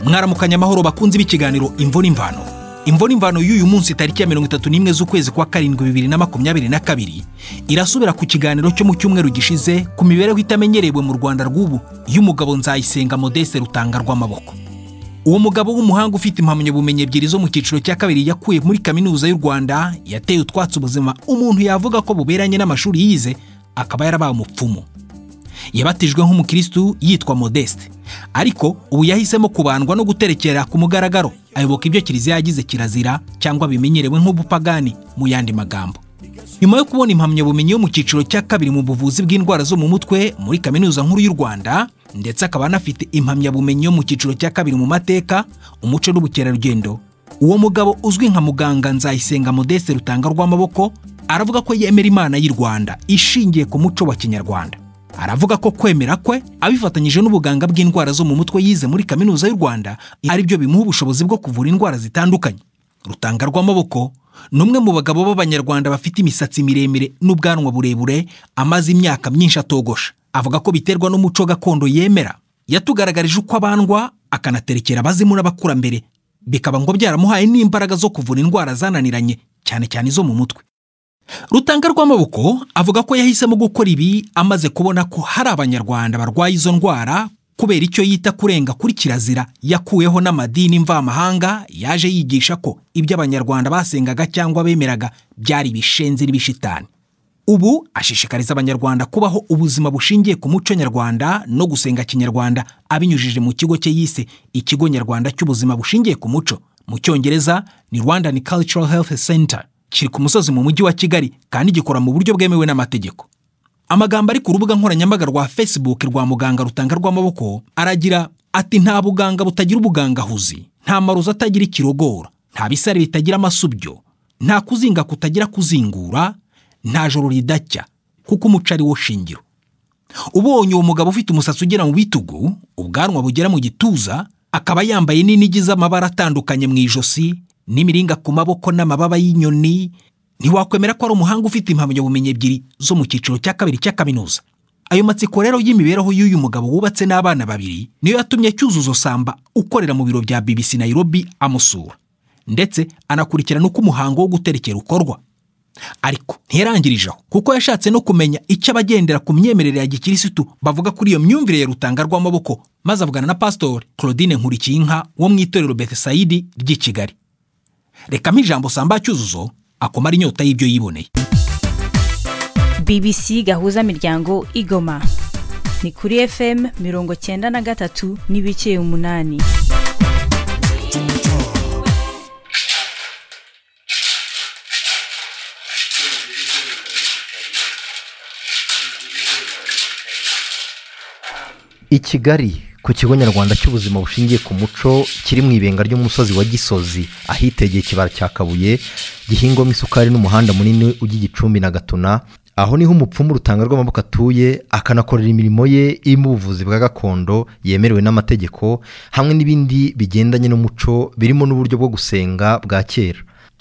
mwaramukanye amahoro bakunze b'ikiganiro imvura imvano imvura imvano y'uyu munsi tariki ya mirongo itatu n'imwe z'ukwezi kwa karindwi bibiri na makumyabiri na kabiri irasubira ku kiganiro cyo mu cyumweru gishize ku mibereho itamenyerewe mu rwanda rw'ubu y'umugabo nzayisenga modeste rutanga rw'amaboko uwo mugabo w'umuhanga ufite impamyabumenyi ebyiri zo mu cyiciro cya kabiri yakuye muri kaminuza y'u rwanda yateye utwatsi ubuzima umuntu yavuga ko buberanye n'amashuri yize akaba yarabaye umupfumu yabatijwe nk'umukirisitu yitwa modeste ariko ubu yahisemo kubandwa no guterekera ku mugaragaro ayoboka ibyo kiliziya yagize kirazira cyangwa bimenyerewe nk'ubupagani mu yandi magambo nyuma yo kubona impamyabumenyi yo mu cyiciro cya kabiri mu buvuzi bw'indwara zo mu mutwe muri kaminuza nkuru y'u rwanda ndetse akaba anafite impamyabumenyi yo mu cyiciro cya kabiri mu mateka umuco n'ubukerarugendo uwo mugabo uzwi nka muganga nzayisenga modeste rutanga rw'amaboko aravuga ko yemera imana y'u rwanda ishingiye ku muco wa kinyarwanda aravuga ko kwemera kwe abifatanyije n'ubuganga bw'indwara zo mu mutwe yize muri kaminuza y'u rwanda ari byo bimuha ubushobozi bwo kuvura indwara zitandukanye rutanga rw'amaboko ni umwe mu bagabo b'abanyarwanda bafite imisatsi miremire n'ubwanwa burebure amaze imyaka myinshi atogosha avuga ko biterwa n'umuco gakondo yemera yatugaragarije uko abandwa akanaterekera abazimu n'abakurambere bikaba ngo byaramuhaye n'imbaraga zo kuvura indwara zananiranye cyane cyane izo mu mutwe rutanga rw'amaboko avuga ko yahisemo gukora ibi amaze kubona ko hari abanyarwanda barwaye izo ndwara kubera icyo yita kurenga kuri kirazira yakuyeho n'amadini mvamahanga yaje yigisha ko ibyo abanyarwanda basengaga cyangwa bemeraga byari ibishenzi n'ibishitani ubu ashishikariza abanyarwanda kubaho ubuzima bushingiye ku muco nyarwanda no gusenga kinyarwanda abinyujije mu kigo cye yise ikigo nyarwanda cy'ubuzima bushingiye ku muco mu cyongereza ni rwandan cultural health center kiri ku musozi mu mujyi wa kigali kandi gikora mu buryo bwemewe n'amategeko amagambo ari ku rubuga nkoranyambaga rwa facebook rwa muganga rutanga rw'amaboko aragira ati nta buganga butagira ubugangahuzi nta marozi atagira ikirogora nta bisare bitagira amasubyo nta kuzinga kutagira kuzingura nta joro ridacya kuko umuco ari wo shingiro ubonye uwo mugabo ufite umusatsi ugera mu bitugu ubwanwa bugera mu gituza akaba yambaye n'inigi z'amabara atandukanye mu ijosi n'imiringa ku maboko n'amababa y'inyoni ntiwakwemera ko ari umuhanga ufite impamyabumenyi ebyiri zo mu cyiciro cya kabiri cya kaminuza ayo matsiko rero y'imibereho y'uyu mugabo wubatse n'abana babiri niyo yatumye cyuzuzo samba ukorera mu biro bya BBC Nairobi amusura ndetse anakurikirana uko umuhango wo guterekera ukorwa ariko ntiyarangirije aho kuko yashatse no kumenya icyo abagendera ku myemerere ya gikirisitu bavuga kuri iyo myumvire ya rutanga rw'amaboko maze avugana na pasitori Claudine Nkurikiyinka wo mu itorero Bethsaidi ry'i Kigali rekamo ijambo samba cyuzuzo akomara inyota y'ibyo yiboneye bbc gahuza miryango igoma ni kuri fm mirongo cyenda na gatatu n'ibice umunani i kigali ku kigo nyarwanda cy'ubuzima bushingiye ku muco kiri mu ibenga ry'umusozi wa gisozi ahitegeye ikibara cya kabuye gihingwamo isukari n'umuhanda munini ujya igicumbi na gatuna aho niho umupfumu rutanga rw'amaboko atuye akanakorera imirimo ye irimo ubuvuzi bwa gakondo yemerewe n'amategeko hamwe n'ibindi bigendanye n'umuco birimo n'uburyo bwo gusenga bwa kera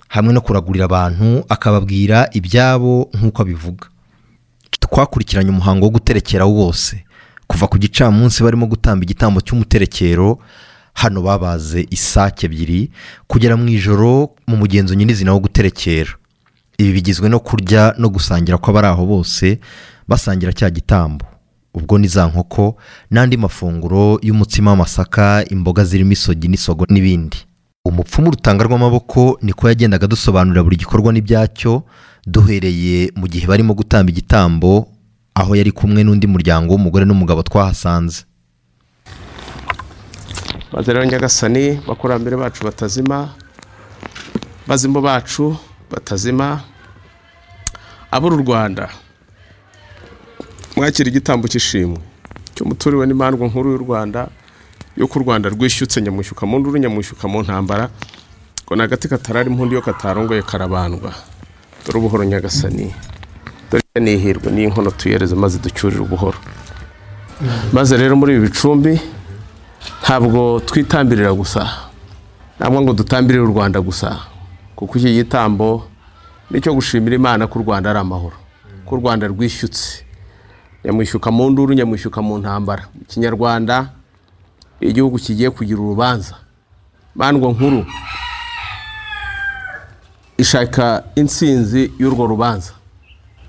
hamwe no kuragurira abantu akababwira ibyabo nk'uko abivuga twakurikiranye umuhango wo guterekera wose kuva ku gicamunsi barimo gutamba igitambo cy'umuterekero hano babaze isake ebyiri kugera mu ijoro mu mugenzo nyirizina wo guterekera ibi bigizwe no kurya no gusangira kw'abari aho bose basangira cya gitambo ubwo ni za nkoko n'andi mafunguro y'umutsima w'amasaka imboga zirimo isogi n'isogo n'ibindi umupfumu rutanga rw'amaboko niko yagendaga dusobanurira buri gikorwa n'ibyacyo duhereye mu gihe barimo gutamba igitambo aho yari kumwe n'undi muryango w'umugore n'umugabo twahasanze maze rero nyagasani abakurambere bacu batazima bazimu bacu batazima abura u rwanda mwakira igitambo cy'ishimwe cy'umuturiwe n'imandwa nkuru y'u rwanda y'uko u rwanda rwishyutse nyamwishyuka mu nduru nyamwishyuka mu ntambara ngo ni agati katarari impundu iyo katarongoye karabandwa dore ubuhoro nyagasani ni ihirwe ni inkono tuyereze maze ducyurire ubuhoro maze rero muri ibi bicumbi ntabwo twitambirira gusa ntabwo ngo dutambirire u rwanda gusa kuko iki gitambo nicyo gushimira imana ko u rwanda ari amahoro ko u rwanda rwishyutse nyamwishyuka mu nduru nyamwishyuka mu ntambara mu kinyarwanda igihugu kigiye kugira urubanza bandwa nkuru ishaka insinzi y'urwo rubanza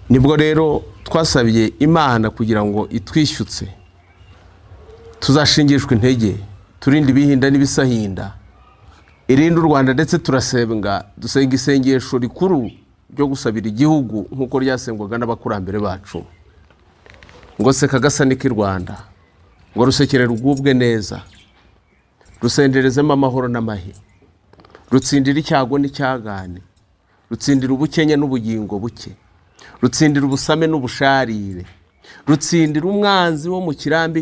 nibwo rero twasabye imana kugira ngo itwishyutse tuzashingishwe intege turinde ibihinda n'ibisahinda irinde u rwanda ndetse turasenga dusenga isengesho rikuru ryo gusabira igihugu nk'uko ryasengwaga n'abakurambere bacu ngo seka agasani k'i rwanda ngo rusekere rwubwe neza rusenderezemo amahoro n'amahe rutsindira icyago n'icyagane rutsindira ubukenya n'ubugingo buke rutsindira ubusame n'ubusharire rutsindira umwanzi wo mu kirambi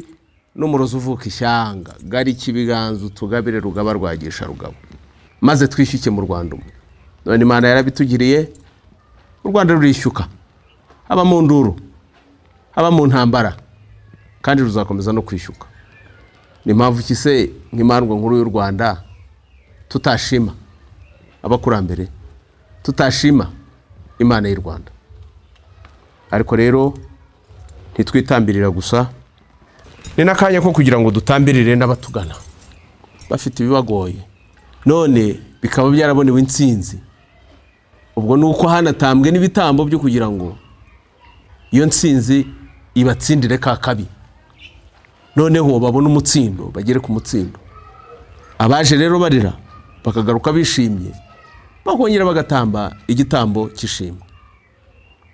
n'umurozi uvuka ishyanga garika ibiganza utugabire rugaba rwagisha rugabo maze twishyuke mu rwanda umwe none imana yarabitugiriye u rwanda rurishyuka haba mu nduru haba mu ntambara kandi ruzakomeza no kwishyuka ni mpamvu ki se nk'imandwa nkuru y'u rwanda tutashima abakurambere tutashima imana y'u rwanda ariko rero ntitwitambirira gusa ni n'akanya ko kugira ngo dutambirire n'abatugana bafite ibibagoye none bikaba byarabonewe insinzi ubwo ni uko hanatambwe n'ibitambo byo kugira ngo iyo nsinzi ibatsindire ka kabi noneho babone umutsindo bagere ku mutsindo abaje rero barira bakagaruka bishimye bakongera bagatamba igitambo cy'ishimwe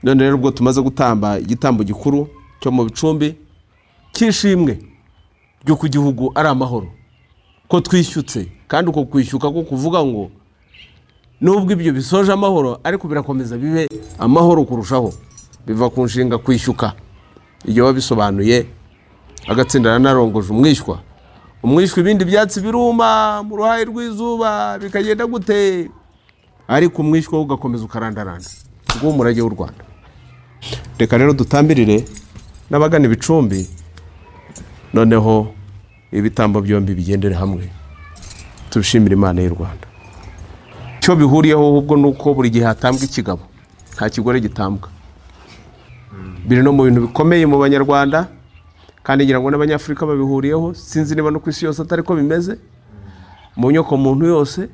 none rero ubwo tumaze gutamba igitambo gikuru cyo mu bicumbi cy'ishimwe ryo ku gihugu ari amahoro ko twishyutse kandi uko kwishyuka ko kuvuga ngo nubwo ibyo bisoje amahoro ariko birakomeza bibe amahoro kurushaho biva ku nshinga kwishyuka igihe biba bisobanuye agatsinda narongoje umwishywa umwishywa ibindi byatsi biruma mu ruhare rw'izuba bikagenda gute ariko umwishywa wo ugakomeza ukarandaranda ubwo umurage w'u rwanda reka rero dutambirire n'abagana ibicumbi noneho ibitambo byombi bigendere hamwe tubishimire imana y'u rwanda icyo bihuriyeho ahubwo ni uko buri gihe hatambwa ikigabo nta kigore gitambwa biri no mu bintu bikomeye mu banyarwanda kandi ngira ngo n'abanyafurika babihuriyeho sinzi niba no ku isi yose atari ko bimeze mu nyoko muntu yose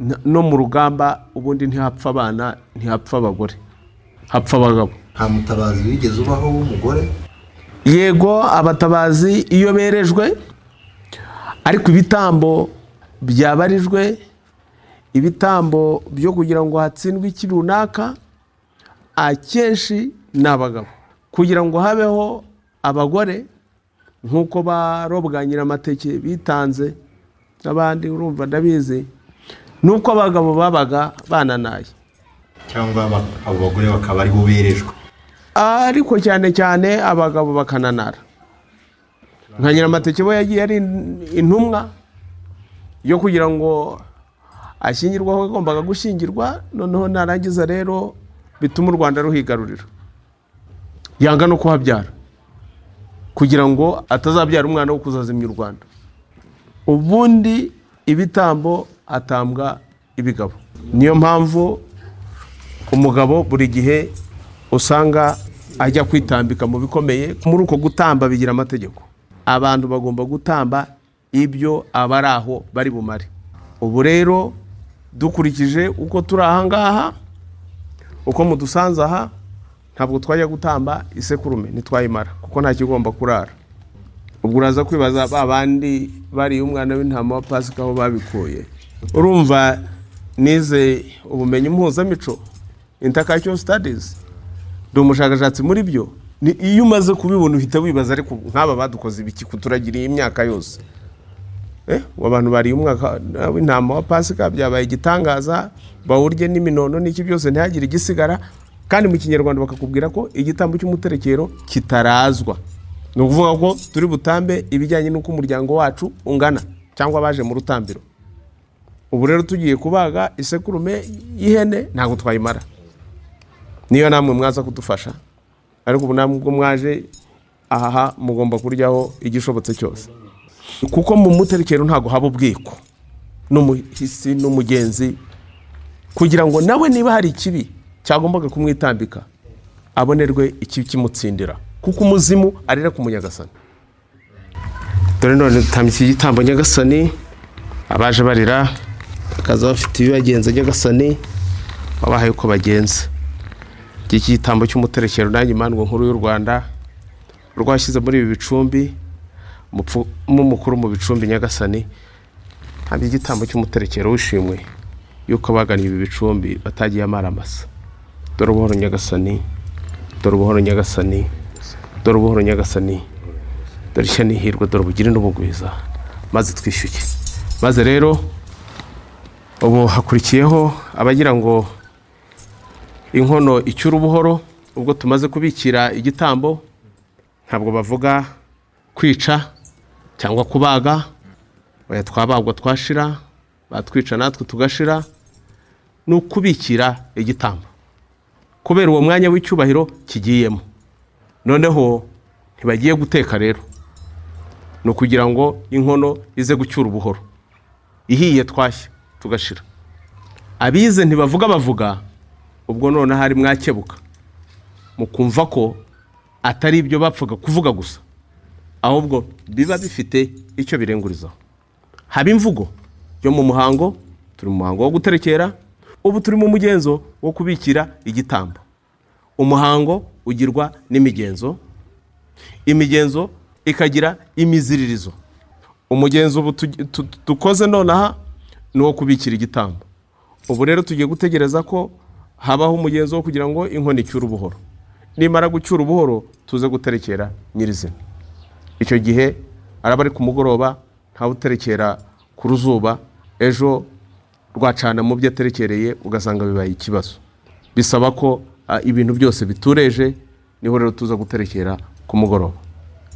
n- no mu rugamba ubundi ntihapfa abana ntihapfa abagore hapfa abagabo nta mutabazi wigeze ubaho w'umugore yego abatabazi iyo berejwe ariko ibitambo byabarijwe ibitambo byo kugira ngo hatsindwe iki runaka akenshi ni abagabo kugira ngo habeho abagore nk'uko barobwa nyiramateke bitanze n'abandi urumva ndabizi nuko abagabo babaga bananaye cyangwa abo bagore bakaba aribo berejwe ariko cyane cyane abagabo bakananara nka nyiramateke we yagiye ari intumwa yo kugira ngo ashyingirwe aho yagombaga gushyingirwa noneho narangiza rero bituma u rwanda ruhigarurira yanga no kuhabyara kugira ngo atazabyara umwana wo kuzazimya u rwanda ubundi ibitambo atambwa ibigabo niyo mpamvu umugabo buri gihe usanga ajya kwitambika mu bikomeye muri uko gutamba bigira amategeko abantu bagomba gutamba ibyo abari aho bari bumare ubu rero dukurikije uko turi aha ngaha uko mudusanze aha ntabwo twajya gutamba isekurume ntitwayimara kuko nta kigomba kurara ubwo uraza kwibaza ba bandi bariye umwana w'intama wa pasika aho babikuye urumva nize ubumenyi mpuzamico intercultural studies ndi umushakashatsi muri byo ni iyo umaze kubibona uhita wibaza ariko nk'aba badukoze ibiki kuturagiriye imyaka yose Eh, abantu bariye umwaka w'intama wa pasika byabaye igitangaza bawurye n'iminono n'iki byose ntihagire igisigara kandi mu kinyarwanda bakakubwira ko igitambo cy'umuterekero kitarazwa ni ukuvuga ko turi butambe ibijyanye n'uko umuryango wacu ungana cyangwa abaje mu rutambiro ubu rero tugiye kubaga isekurume y'ihene ntabwo twayimara niyo namwe mwaza kudufasha ariko ubu namwe ubwo mwaje aha mugomba kuryaho igishobotse cyose kuko mu muterekero ntabwo haba ubwiko n'umuhisi n'umugenzi kugira ngo nawe niba hari ikibi cyagombaga kumwitambika abonerwe ikibi kimutsindira kuko umuzimu arira ku munyagasani dore none dutambye iki gitambo nyagasani abaje barira bakaza bafite ibibagenza nyagasani wabahaye uko bagenza iki gitambo cy'umuterekero nanjye imandwa nkuru y'u rwanda rwashyize muri ibi bicumbi umupfumu mukuru mu bicumbi nyagasani ntabwo igitambo cy'umuterekero wishimwe yuko abagannye ibi bicumbi batagiye amaramasa dore ubuhoro nyagasani dore ubuhoro nyagasani dore ubuhoro nyagasani dore ishya n'ihirwe dore ubugire n'ubugwiza maze twishyuye maze rero ubu hakurikiyeho abagira ngo inkono icyure ubuhoro ubwo tumaze kubikira igitambo ntabwo bavuga kwica cyangwa kubaga oya twabagwa twashira batwica natwe tugashira ni ukubikira igitambo kubera uwo mwanya w'icyubahiro kigiyemo noneho ntibagiye guteka rero ni ukugira ngo inkono ize gucyura ubuhoro ihiye twashya tugashira abize ntibavuga bavuga ubwo none hari mwakebuka mukumva ko atari ibyo bapfaga kuvuga gusa ahubwo biba bifite icyo birengurizaho haba imvugo yo mu muhango turi mu muhango wo guterekera ubu turi mu mugenzo wo kubikira igitambo umuhango ugirwa n'imigenzo imigenzo ikagira imiziririzo umugenzo ubu tu- tu- dukoze nonaha ni uwo kubikira igitambo ubu rero tugiye gutegereza ko habaho umugenzo wo kugira ngo inkono icyure ubuhoro nimara gucyura ubuhoro tuze guterekera nyirizina icyo gihe araba ari ku mugoroba ntawuterekera ku ruzuba ejo rwacana mu byo aterekereye ugasanga bibaye ikibazo bisaba ko ah, ibintu byose bitureje niho rero tuza guterekera ku mugoroba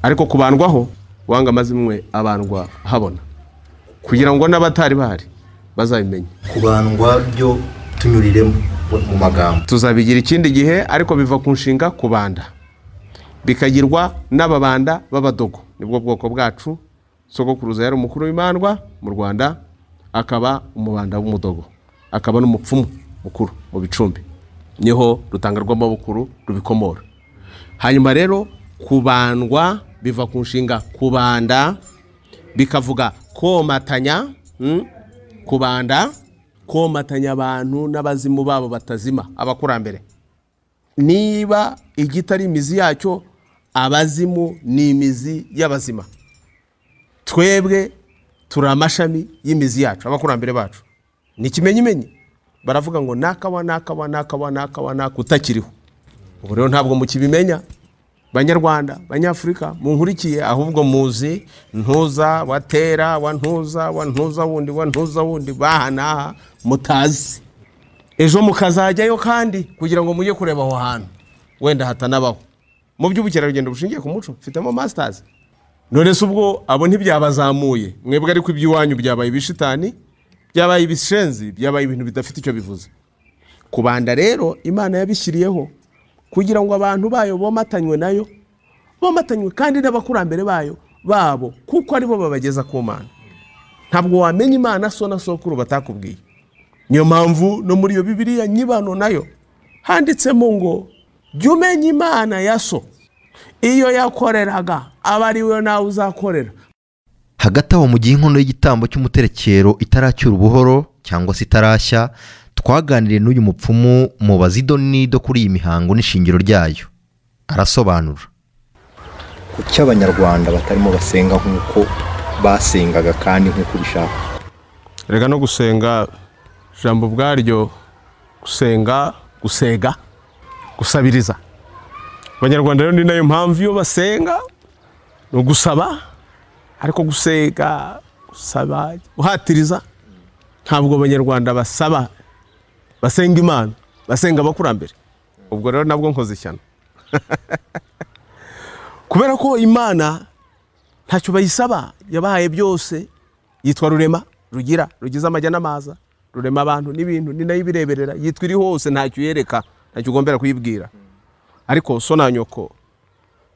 ariko kubandwaho uwanga amazimwe abandwa habona kugira ngo n'abatari bahari bazabimenye kubandwa byo tunyuriremo mu magambo tuzabigira ikindi gihe ariko biva ku nshinga kubanda bikagirwa n'ababanda b'abadogo nibwo bwoko bwacu sogokuruza yari umukuru w'imandwa mu rwanda akaba umubanda w'umudogo akaba n'umupfumu mukuru mu bicumbi niho rutanga rw'amabukuru rubikomora hanyuma rero kubandwa biva ku nshinga kubanda bikavuga komatanya mm, kubanda komatanya abantu n'abazimu babo batazima abakurambere niba igiti ari imizi yacyo abazimu ni imizi y'abazima twebwe turi amashami y'imizi yacu abakurambere bacu ni ikimenyimenyi baravuga ngo nakawa nakawa nakawa nakawa naka utakiriho ubu rero ntabwo mukibimenya banyarwanda banyafurika munkurikiye ahubwo muzi ntuza watera wa ntuza wa ntuza wundi wa ntuza wundi bahanaha mutazi ejo mukazajyayo kandi kugira ngo mujye kureba aho hantu wenda hatanabaho mu by'ubukerarugendo bushingiye ku muco mfitemo masitazi none se ubwo abo ntibyabazamuye mwebwe ariko iby'iwanyu byabaye ibishitani byabaye ibishenzi byabaye ibintu bidafite icyo bivuze kubanda rero imana yabishyiriyeho kugira ngo abantu bayo bomatanywe nayo bomatanywe kandi n'abakurambere bayo babo kuko aribo babageza ku mana ntabwo wamenya imana so na sokuru batakubwiye niyo mpamvu no muri iyo bibiriya nyibano nayo handitsemo ngo jya umenya imana ya so iyo yakoreraga aba ari we nawe uzakorera hagati aho mu gihe inkono y'igitambo cy'umuterekero itaracyura ubuhoro cyangwa se itarashya twaganiriye n'uyu mupfumu mubaza idoni do kuri iyi mihango n'ishingiro ryayo arasobanura kuki abanyarwanda batarimo basenga nk'uko basengaga kandi nk'uko ubishaka rega no gusenga ijambo ubwaryo gusenga gusega gusabiriza abanyarwanda rero ni nayo mpamvu iyo basenga ni ugusaba ariko gusega gusaba guhatiriza ntabwo abanyarwanda basaba basenga imana basenga abakurambere ubwo rero nabwo nkoze ishyano kubera ko imana ntacyo bayisaba yabahaye byose yitwa rurema rugira rugize amajya n'amaza rurema abantu n'ibintu ni nayo ibireberera yitwa iri hose ntacyo yereka ntacyo ugombera kuyibwira ariko so na nyoko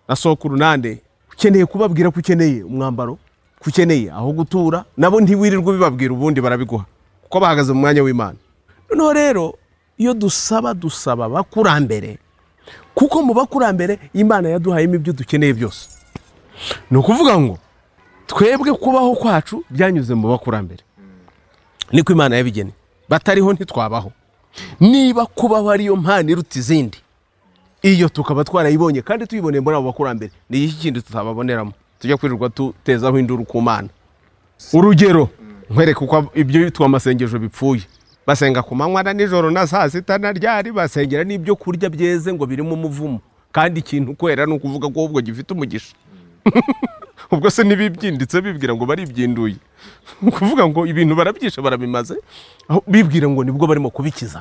na sokuru nande ukeneye kubabwira ko ukeneye umwambaro ko ukeneye aho gutura nabo ntiwirirwe ubibabwira ubundi barabiguha kuko bahagaze mu mwanya w'imana noneho rero iyo dusaba dusaba abakurambere kuko mu bakurambere imana yaduhayemo ibyo dukeneye byose ni ukuvuga ngo twebwe kubaho kwacu byanyuze mu bakurambere niko imana yabigene batariho ntitwabaho niba kubaho ariyo mpano iruta izindi iyo tukaba twarayibonye kandi tuyiboneye muri abo bakurambere ni iki kindi tutababoneramo tujya kwirirwa tutezaho induru ku mana urugero nkwereka uko ibyo twamasengesho bipfuye basenga ku manywa na nijoro na saa sita na ryari basengera n'ibyo kurya byeze ngo birimo umuvumo kandi ikintu ukwera ni ukuvuga ko ahubwo gifite umugisha ubwo se ntibibyinditse bibwira ngo baribyinduye ni ukuvuga ngo ibintu barabyisha barabimaze aho bibwira ngo nibwo barimo kubikiza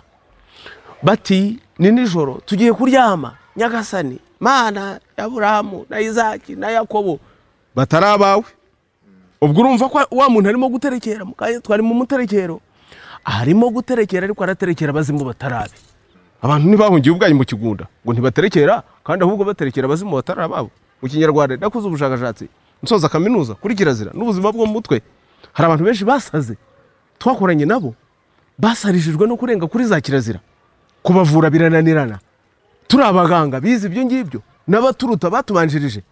bati ni nijoro tugiye kuryama nyagasani mana ya burahamu na izaki na yakobo batari abawe ubwo urumva ko wa muntu arimo guterekera mu kanya twari mu muterekero arimo guterekera ariko araterekera abazimu batarabe abantu ntibahungiye ubwanyu mu kigunda ngo ntibaterekera kandi ahubwo baterekera abazimu batari ababo mu kinyarwanda nakoze ubushakashatsi nsoza kaminuza kuri kirazira n'ubuzima bwo mu mutwe hari abantu benshi basaze twakoranye nabo basarishijwe no kurenga kuri za kirazira kubavura birananirana turi abaganga bize ibyo ngibyo n'abaturuta batubanjirije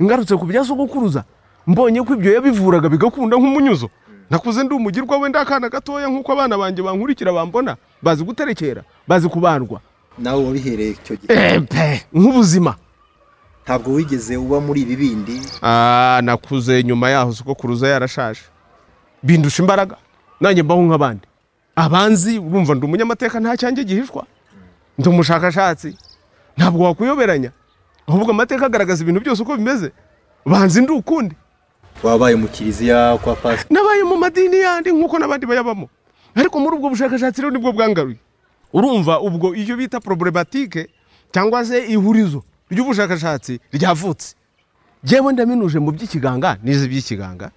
ngarutse ku bya sogokuruza mbonye ko ibyo yabivuraga bigakunda nk'umunyuzo nakuze ndi umugirwa wenda akana gatoya nk'uko abana banjye bankurikira bambona bazi guterekera bazi kubandwa nawe wabihereye icyo gihe Epe, nk'ubuzima ntabwo wigeze uba muri ibi bindi Ah, nakuze nyuma yaho sogokuruza yarashaje bindusha imbaraga nanjye mbaho nk'abandi abanzi urumva ndi umunyamateka nta cyanjye gihishwa ndi umushakashatsi ntabwo wakuyoberanya ahubwo amateka agaragaza ibintu byose uko bimeze banzi ndi ukundi wabaye mu kiliziya kwa pasi nabaye mu madini yandi nk'uko n'abandi bayabamo ariko muri ubwo bushakashatsi rero nibwo bwangaruye urumva ubwo iyo bita poroburematike cyangwa se ihurizo ry'ubushakashatsi ryavutse njyewe ndaminuje mu by'ikiganga n'izi by'ikiganga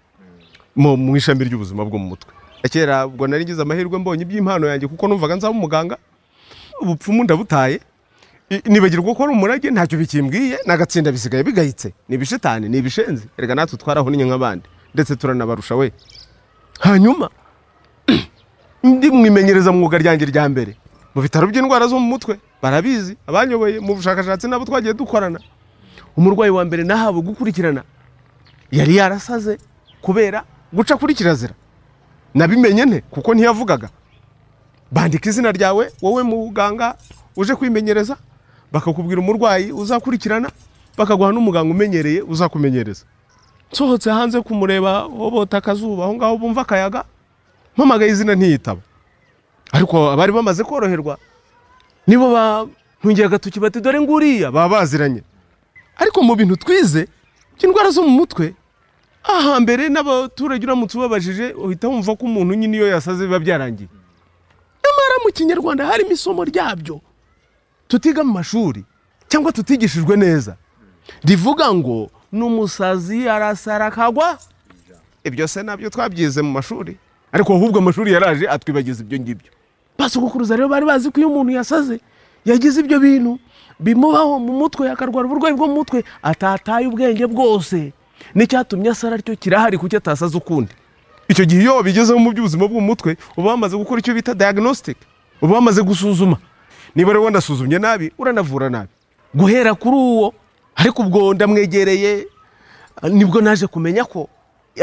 mu mu ishami ry'ubuzima bwo mu mutwe kera ubwo nari ngize amahirwe mbonye iby'impano yanjye kuko numvaga nzaba umuganga ubupfumu ndabutaye I- nibagirwa ko ari umurage ntacyo bikimbwiye n'agatsinda bisigaye bigayitse ni ibishitani ni ibishenzi erega natwe twarahonye nk'abandi ndetse turanabarusha we hanyuma ndi mu imenyerezamwuga ryanjye rya mbere mu bitaro by'indwara zo mu mutwe barabizi abanyoboye mu bushakashatsi nabo twagiye dukorana umurwayi wa mbere nahawe gukurikirana yari yarasaze kubera guca kuri kirazira nabimenye nte kuko ntiyavugaga bandika izina ryawe wowe muganga uje kwimenyereza bakakubwira umurwayi uzakurikirana bakaguha n'umuganga umenyereye uzakumenyereza nsohotse hanze kumureba hobota akazuba aho ngaho bumva akayaga mpamagaye izina ntiyitaba ariko abari bamaze koroherwa nibo bantungiye agatoki bati dore nguriya baba baziranye ariko mu bintu twize by'indwara zo mu mutwe ahambere n'abaturage uramutse ubabajije uhita wumva ko umuntu nyine iyo yasaze biba byarangiye nyamara mu kinyarwanda harimo isomo ryabyo tutiga mu mashuri cyangwa tutigishijwe neza rivuga ngo n'umusazi arasara akagwa ibyo se nabyo twabyize mu mashuri ariko ahubwo amashuri yaraje atwibagiza ibyo ngibyo basukukuruza rero bari bazi ko iyo umuntu yasaze yagize ibyo bintu bimubaho mu mutwe akarwara uburwayi bwo mu mutwe atataye ubwenge bwose n'icyatumye asara aricyo kirahari kuki atasaze ukundi icyo gihe iyo wabigezeho mu by'ubuzima bwo mu mutwe uba wamaze gukora icyo bita diagnostic uba wamaze gusuzuma niba rero wanasuzumye nabi uranavura nabi guhera kuri uwo ariko ubwo ndamwegereye nibwo naje kumenya ko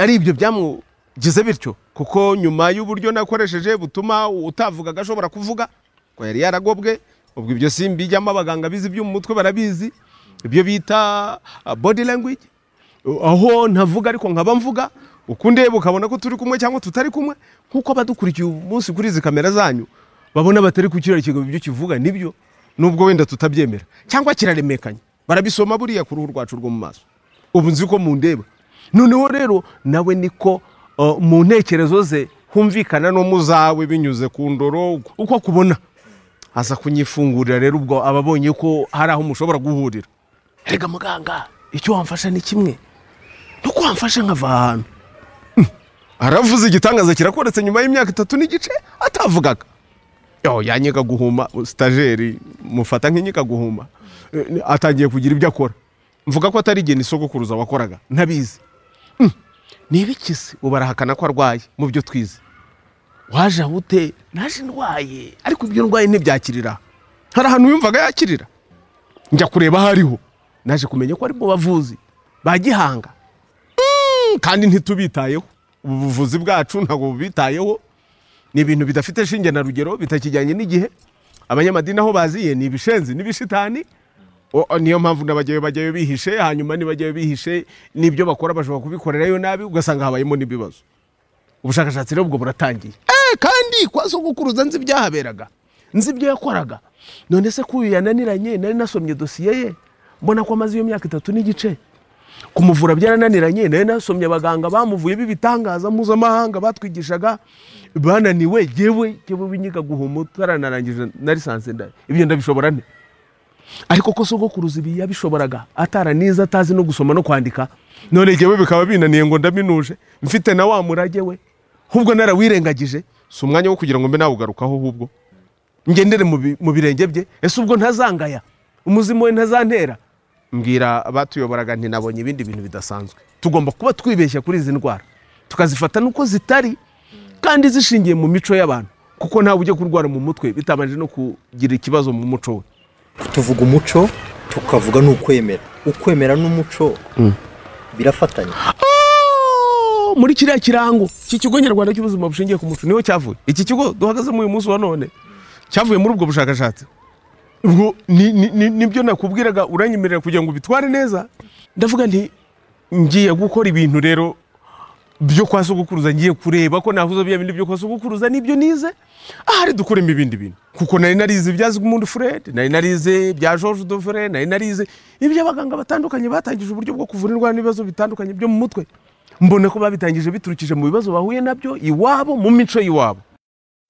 ari ibyo byamugize bityo kuko nyuma y'uburyo nakoresheje butuma utavugaga ashobora kuvuga ngo yari yaragobwe ubwo ibyo simbijyamo abaganga bizi ibyo mu mutwe barabizi ibyo bita ah, body language aho ntavuga ariko nkaba mvuga uko ndeba ukabona ko turi kumwe cyangwa tutari kumwe nk'uko abadukurikiye uyu munsi kuri izi kamera zanyu babona batari kukirarikirwa ibyo kivuga nibyo nubwo wenda tutabyemera cyangwa kiraremekanye barabisoma buriya ku ruhu rwacu rwo mu maso ubu nzi ko mundeba noneho rero nawe niko uh, mu ntekerezo ze humvikana no mu zawe binyuze ku ndoro uko akubona aza kunyifungurira rero ubwo aba abonye ko hari aho mushobora guhurira rega muganga icyo wamfasha ni kimwe nuko wamfasha nkava ahantu aravuze igitangaza kirakoretse nyuma y'imyaka itatu n'igice atavugaga yo yanyiga guhuma sitajeri mufata nk'inyiga guhuma Eh, atangiye kugira ibyo akora mvuga ko atari igihe nisogokuruza wakoraga ntabizi Mm, ni ibiki se ubu arahakana ko arwaye mu byo twize waje aho ute naje ndwaye ariko ibyo ndwaye ntibyakirira hari ahantu yumvaga yakirira njya kureba aho ariho naje kumenya ko ari mu bavuzi ba gihanga kandi ntitubitayeho ubu buvuzi bwacu ntabwo bubitayeho ni ibintu bidafite shinge na rugero bitakijyanye n'igihe abanyamadini aho baziye ni ibishenzi n'ibishitani O- o, niyo mpamvu n'abajyayo bajyayo bihishe hanyuma nibajyayo bihishe n'ibyo bakora bashobora kubikorerayo nabi ugasanga habayemo n'ibibazo ubushakashatsi rero ubwo buratangiye Eh, kandi kwa sogokuruza nzi ibyahaberaga nzi ibyo yakoraga none se k'uyu yananiranye nari nasomye dosiye ye mbona ko amaze iyo myaka itatu n'igice kumuvura byarananiranye nari nasomye abaganga bamuvuye b'ibitangaza mpuzamahanga batwigishaga bananiwe yewe yewe binyiga guhuma utaranarangije na lisansi nda ibyo ndabishobora nte ariko ko sogokuruza ibi yabishoboraga ataraniza atazi no gusoma no kwandika none jyewe bikaba binaniye ngo ndaminuje mfite na wa murage we ahubwo narawirengagije si umwanya wo kugira ngo mbe nawugarukaho ahubwo ngendere mu bi- mu birenge bye ese ubwo ntazangaya umuzimu we ntazantera mbwira abatuyoboraga nti nabonye ibindi bintu bidasanzwe tugomba kuba twibeshya kuri izi ndwara tukazifata nuko zitari kandi zishingiye mu mico y'abantu kuko ntawe ujya kurwara mu mutwe bitabanje no kugira ikibazo mu muco we tuvuga umuco tukavuga n'ukwemera ukwemera n'umuco birafatanya Oh, muri kiriya kirango cy'ikigo nyarwanda cy'ubuzima bushingiye ku muco niho cyavuye iki kigo duhagazemo uyu munsi wa none cyavuye muri ubwo bushakashatsi ubwo ni- ni- ni- nibyo nakubwiraga uranyemerera kugira ngo ubitware neza ndavuga nti ngiye gukora ibintu rero byo kwa sogokuruza ngiye kureba ko nahuza bya bindi byo kwa sogokuruza n'ibyo nize ahari dukuremo ibindi bintu kuko nari narize ibyazigmund fred nari narize ibya george dovre nari narize iby'abaganga batandukanye batangije uburyo bwo kuvura indwara n'ibibazo bitandukanye byo mu mutwe mbona ko babitangije biturukije mu bibazo bahuye nabyo iwabo mu mico y'iwabo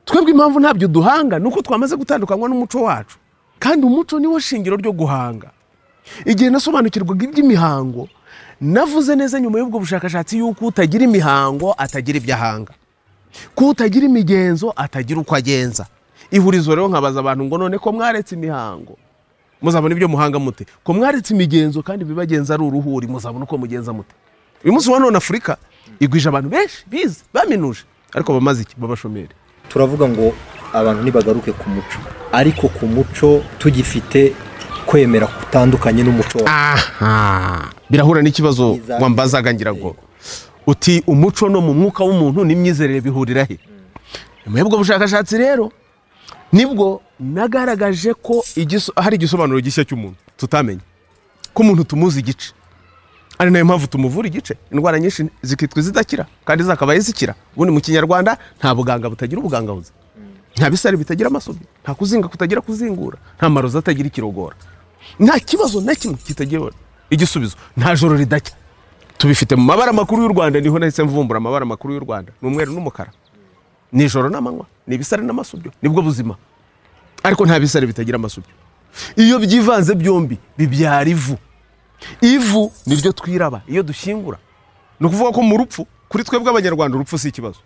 twebwe impamvu ntabyo duhanga ni uko twamaze gutandukanywa n'umuco wacu kandi umuco niwo shingiro ryo guhanga igihe nasobanukirwaga iby'imihango navuze neza nyuma y'ubwo bushakashatsi y'uko utagira imihango atagira ibyo ahanga ko utagira imigenzo atagira uko agenza ihurizo rero nkabaza abantu ngo none ko mwaretse imihango muzabona ibyo muhanga mute ko mwaretse imigenzo kandi ibibagenza ari uruhuri muzabona uko mugenza mute uyu munsi wa none afurika igwije abantu benshi bize baminuje ariko bamaze iki b'abashomeri turavuga ngo abantu ntibagaruke ku muco ariko ku muco tugifite kwemera kutandukanye n'umuco wa- aha birahura n'ikibazo Iza- wambazaga ngira ngo uti umuco no mu mwuka w'umuntu n'imyizerere bihurira he nyuma y'ubwo bushakashatsi rero nibwo nagaragaje ko igiso- hari igisobanuro gishya cy'umuntu tutamenye ko umuntu tumuzi igice ari nayo mpamvu tumuvura igice indwara nyinshi zikitwa izidakira kandi zakabaye zikira ubundi mu kinyarwanda nta buganga butagira ubugangabuzi nta bisare bitagira amasubi nta kuzinga kutagira kuzingura nta marozi atagira ikirogora nta kibazo na kimwe kitagira igisubizo nta joro ridacya tubifite mu mabara makuru y'u rwanda niho nahise mvumbura amabara makuru y'u rwanda ni umweru n'umukara ni ijoro n'amanywa ni ibisare n'amasubyo nibwo buzima ariko nta bisare bitagira amasubyo iyo byivanze byombi bibyara ivu ivu niryo twiraba iyo dushyingura ni ukuvuga ko mu rupfu kuri twebwe abanyarwanda urupfu si ikibazo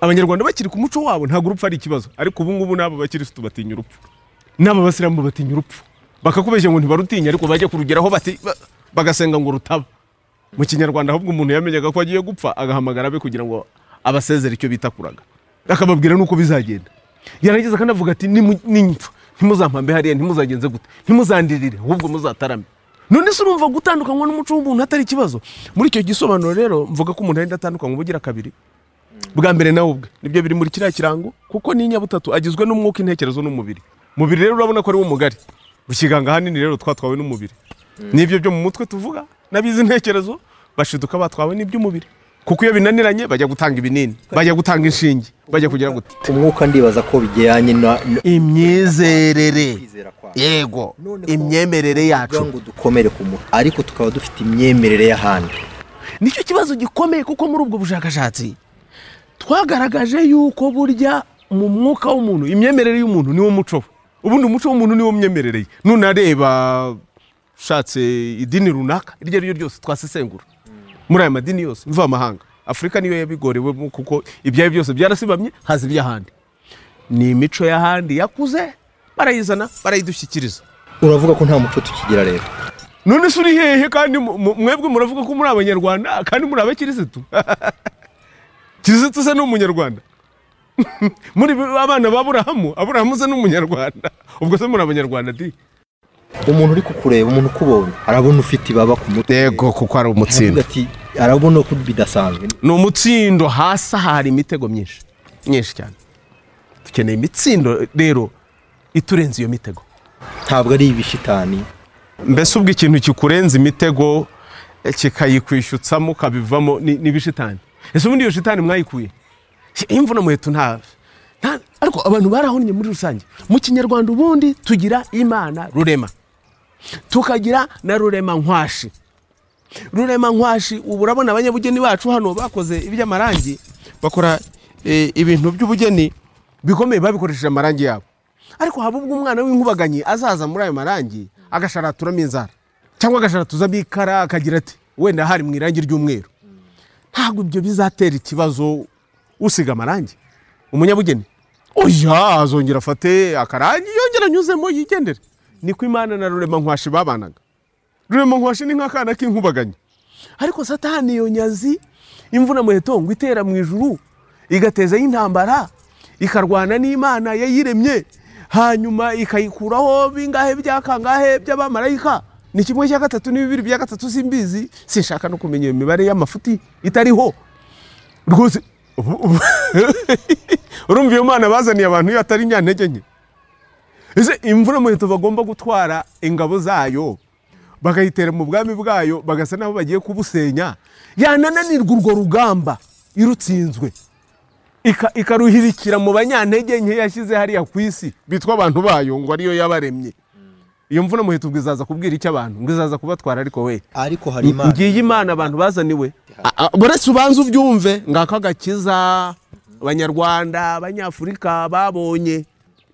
abanyarwanda bakiri ku muco wabo ntabwo urupfu ari ikibazo ariko ubu ngubu n'aba bakirisitu batinya urupfu n'aba basilamu batinya urupfu bakakubeshya ngo ntibarutinya ariko bajya kurugeraho bati ba- bagasenga ngo rutaba mu kinyarwanda ahubwo umuntu yamenyaga ko agiye gupfa agahamagara abe kugira ngo abasezere icyo bita kuraga akababwira n'uko bizagenda yarangiza kandi avuga ati "Nimu- nimpfa ntimuzampambe hariya ntimuzagenze gute ntimuzandirire ahubwo muzatarame none se urumva gutandukanywa n'umuco w'umuntu atari ikibazo muri icyo gisobanuro rero mvuga ko umuntu ahita atandukanywa ubugira kabiri bwa mbere nawe ubwe nibyo biri muri kiriya kirango kuko n'inyabutatu agizwe n'umwuka intekerezo n'umubiri umubiri rero urabona ko ari wo mugari bukiganga ahanini rero twatwawe n'umubiri n'ibyo byo mu mutwe tuvuga n'abizi intekerezo bashiduka batwawe n'iby'umubiri kuko iyo binaniranye bajya gutanga ibinini bajya gutanga inshinge bajya kugira gute ku mwuka ndibaza ko bijyanye na no- imyizerere kwizera kwacu yego None ko- imyemerere kuvuga yacu ngo dukomere ku muco ariko tukaba dufite imyemerere y'ahandi nicyo kibazo gikomeye kuko muri ubwo bushakashatsi twagaragaje yuko burya mu mwuka w'umuntu imyemerere y'umuntu niwo muco we ubundi umuco w'umuntu niwo myemerere ye nunareba ushatse idini runaka iryo ari ryo ryose twasesengura muri aya madini yose mvamahanga afurika niyo yabigorewemo kuko ibyayo byose byarasibamye haza iby'ahandi ni imico y'ahandi yakuze barayizana barayidushyikiriza uravuga ko nta muco tukigira rero none se uri hehe kandi mu- mu- mwebwe muravuga ko muri abanyarwanda kandi muri abakirisitu kirisitu se ni umunyarwanda muri abana ba aburahamu aburahamu se ni umunyarwanda ubwo se muri abanyarwanda di umuntu uri kukureba umuntu ukubonye arabona ufite ibaba ku mutwe yego kuko ari aravuga umutsindo ati arabona ko bidasanzwe ni umutsindo hasi aha hari imitego myinshi myinshi cyane dukeneye imitsindo rero iturenze iyo mitego ntabwo ari ibishitani mbese ubwo ikintu kikurenza imitego eh, kikayikwishyutsamo ukabivamo ni ni ibishitani ese ubundi iyo shitani mwayikuye Si imvuna muheto nta nta- ariko abantu barahonye muri rusange mu kinyarwanda ubundi tugira imana rurema tukagira na rurema nkwashi rurema nkwashi ubu urabona abanyabugeni bacu hano bakoze iby'amarangi bakora eh, ibintu by'ubugeni bikomeye babikoresheje amarangi yabo ariko haba ubwo umwana w'inkubaganyi azaza muri ayo marangi agasharaturamo inzara cyangwa agasharatuzamo ikara akagira ati wenda hari mu irangi ry'umweru ntabwo ibyo bizatera ikibazo usiga amarangi umunyabugeni oya azongera afate akarangi yongera anyuzemo yigendere niko imana na rurema nkwashi babanaga rurema nkwashi ni nk'akana k'inkubaganyi ariko satani iyo nyazi imvuna muheto ngo itera mu ijuru igatezaho intambara ikarwana n'imana yayiremye hanyuma ikayikuraho bingahe byakangahe by'abamarayika ni kimwe cya gatatu ni bibiri bya gatatu simbizi sinshaka no kumenya iyo mibare y'amafuti itariho rwose ubu- ubu- urumva iyo mana bazaniye abantu iyo atari nyantege nke ese imvura muheto bagomba gutwara ingabo zayo bakayitera mu bwami bwayo bagasa n'aho bagiye kubusenya yanananirwa urwo rugamba irutsinzwe Ika- ikaruhirikira mu banyantege nke yashyize hariya ku isi bitwa abantu bayo ngo ariyo yabaremye iyo mvura muheto ubwo izaza kubwira icyo abantu ngo izaza kubatwara ariko we ariko hari imana ngiyi imana abantu bazaniwe A- a- buretse ubanza ubyumve ngako agakiza abanyarwanda abanyafurika babonye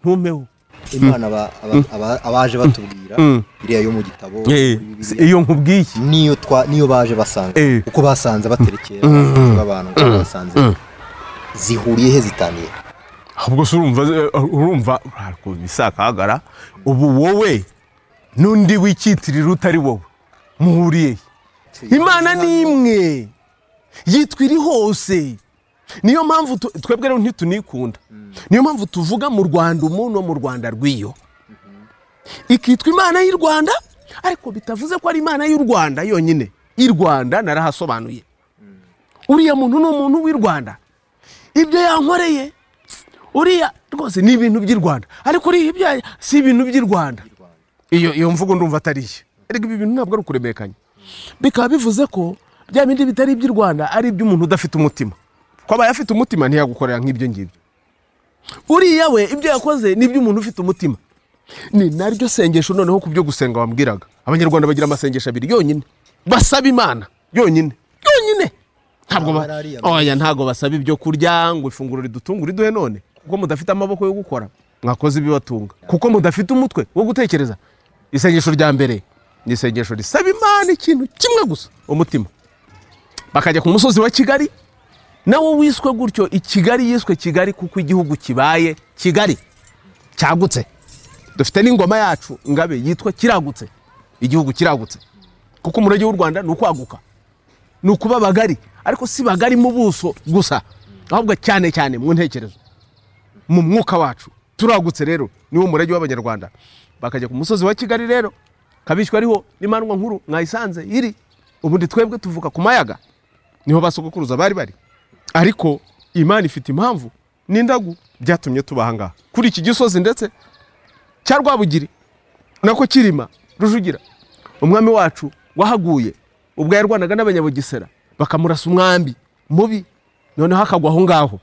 ntumpeho imana aba- aba- aba- abaje batubwira Mm. iriya yo mu gitabo muri Si- Bibiliya, iyo nkubwiye iki niyo twa niyo baje basanga Eh. uko basanze baterekera abantu uko basanze zihuriye he zitaniye ahubwo se urumva urumva ariko bisakagara ubu wowe n'undi wicyitirira utari wowe muhuriye he? imana ni imwe yitwa iri hose niyo mpamvu tu- twebwe rero ntitunikunda niyo mpamvu tuvuga mu rwanda umuntu wo mu rwanda rw'iyo ikitwa imana y'u rwanda ariko bitavuze ko ari imana y'u rwanda yonyine i rwanda narahasobanuye uriya muntu ni umuntu w'i rwanda ibyo yankoreye uriya rwose ni ibintu by'i rwanda ariko uriya ibyaha si ibintu by'i rwanda iyo iyo mvugo ndumva atari iyo ariko ibi bintu ntabwo ari ukuremekanya bikaba bivuze ko bya bindi bitari iby'i rwanda ari iby'umuntu udafite umutima ko abaye afite umutima ntiyagukorera nk'ibyo ngibyo uriya we ibyo yakoze ni iby'umuntu ufite umutima ni naryo sengesho noneho ku byo gusenga wambwiraga abanyarwanda bagira amasengesho abiri yonyine basaba imana yonyine yonyine ntabwo ba- Abari ariya. oya ntabwo basaba ibyo kurya ngo ifunguro ridutunge uriduhe none kuko mudafite amaboko yo gukora mwakoze ibibatunga kuko mudafite umutwe wo gutekereza isengesho rya mbere ni isengesho risaba imana ikintu kimwe gusa umutima bakajya ku musozi wa kigali nawo wiswe gutyo i kigali yiswe kigali kuko igihugu kibaye kigali cyagutse dufite n'ingoma yacu ngabe yitwa kiragutse igihugu kiragutse kuko umurage w'u rwanda ni ukwaguka ni ukuba bagari ariko si bagari mu buso gusa ahubwo cyane cyane mu ntekerezo mu mwuka wacu turagutse rero niwo murage w'abanyarwanda bakajya ku musozi wa kigali rero kabishywa ariho n'imandwa nkuru mwayisanze iri ubundi twebwe tuvuka ku mayaga niho basogokuruza bari bari ariko imana ifite impamvu n'indagu byatumye tuba aha ngaha kuri iki gisozi ndetse cya rwabugiri nako kirima rujugira umwami wacu wahaguye ubwo yarwanaga n'abanyabugisera bakamurasa umwambi mubi noneho akagwa aho ngaho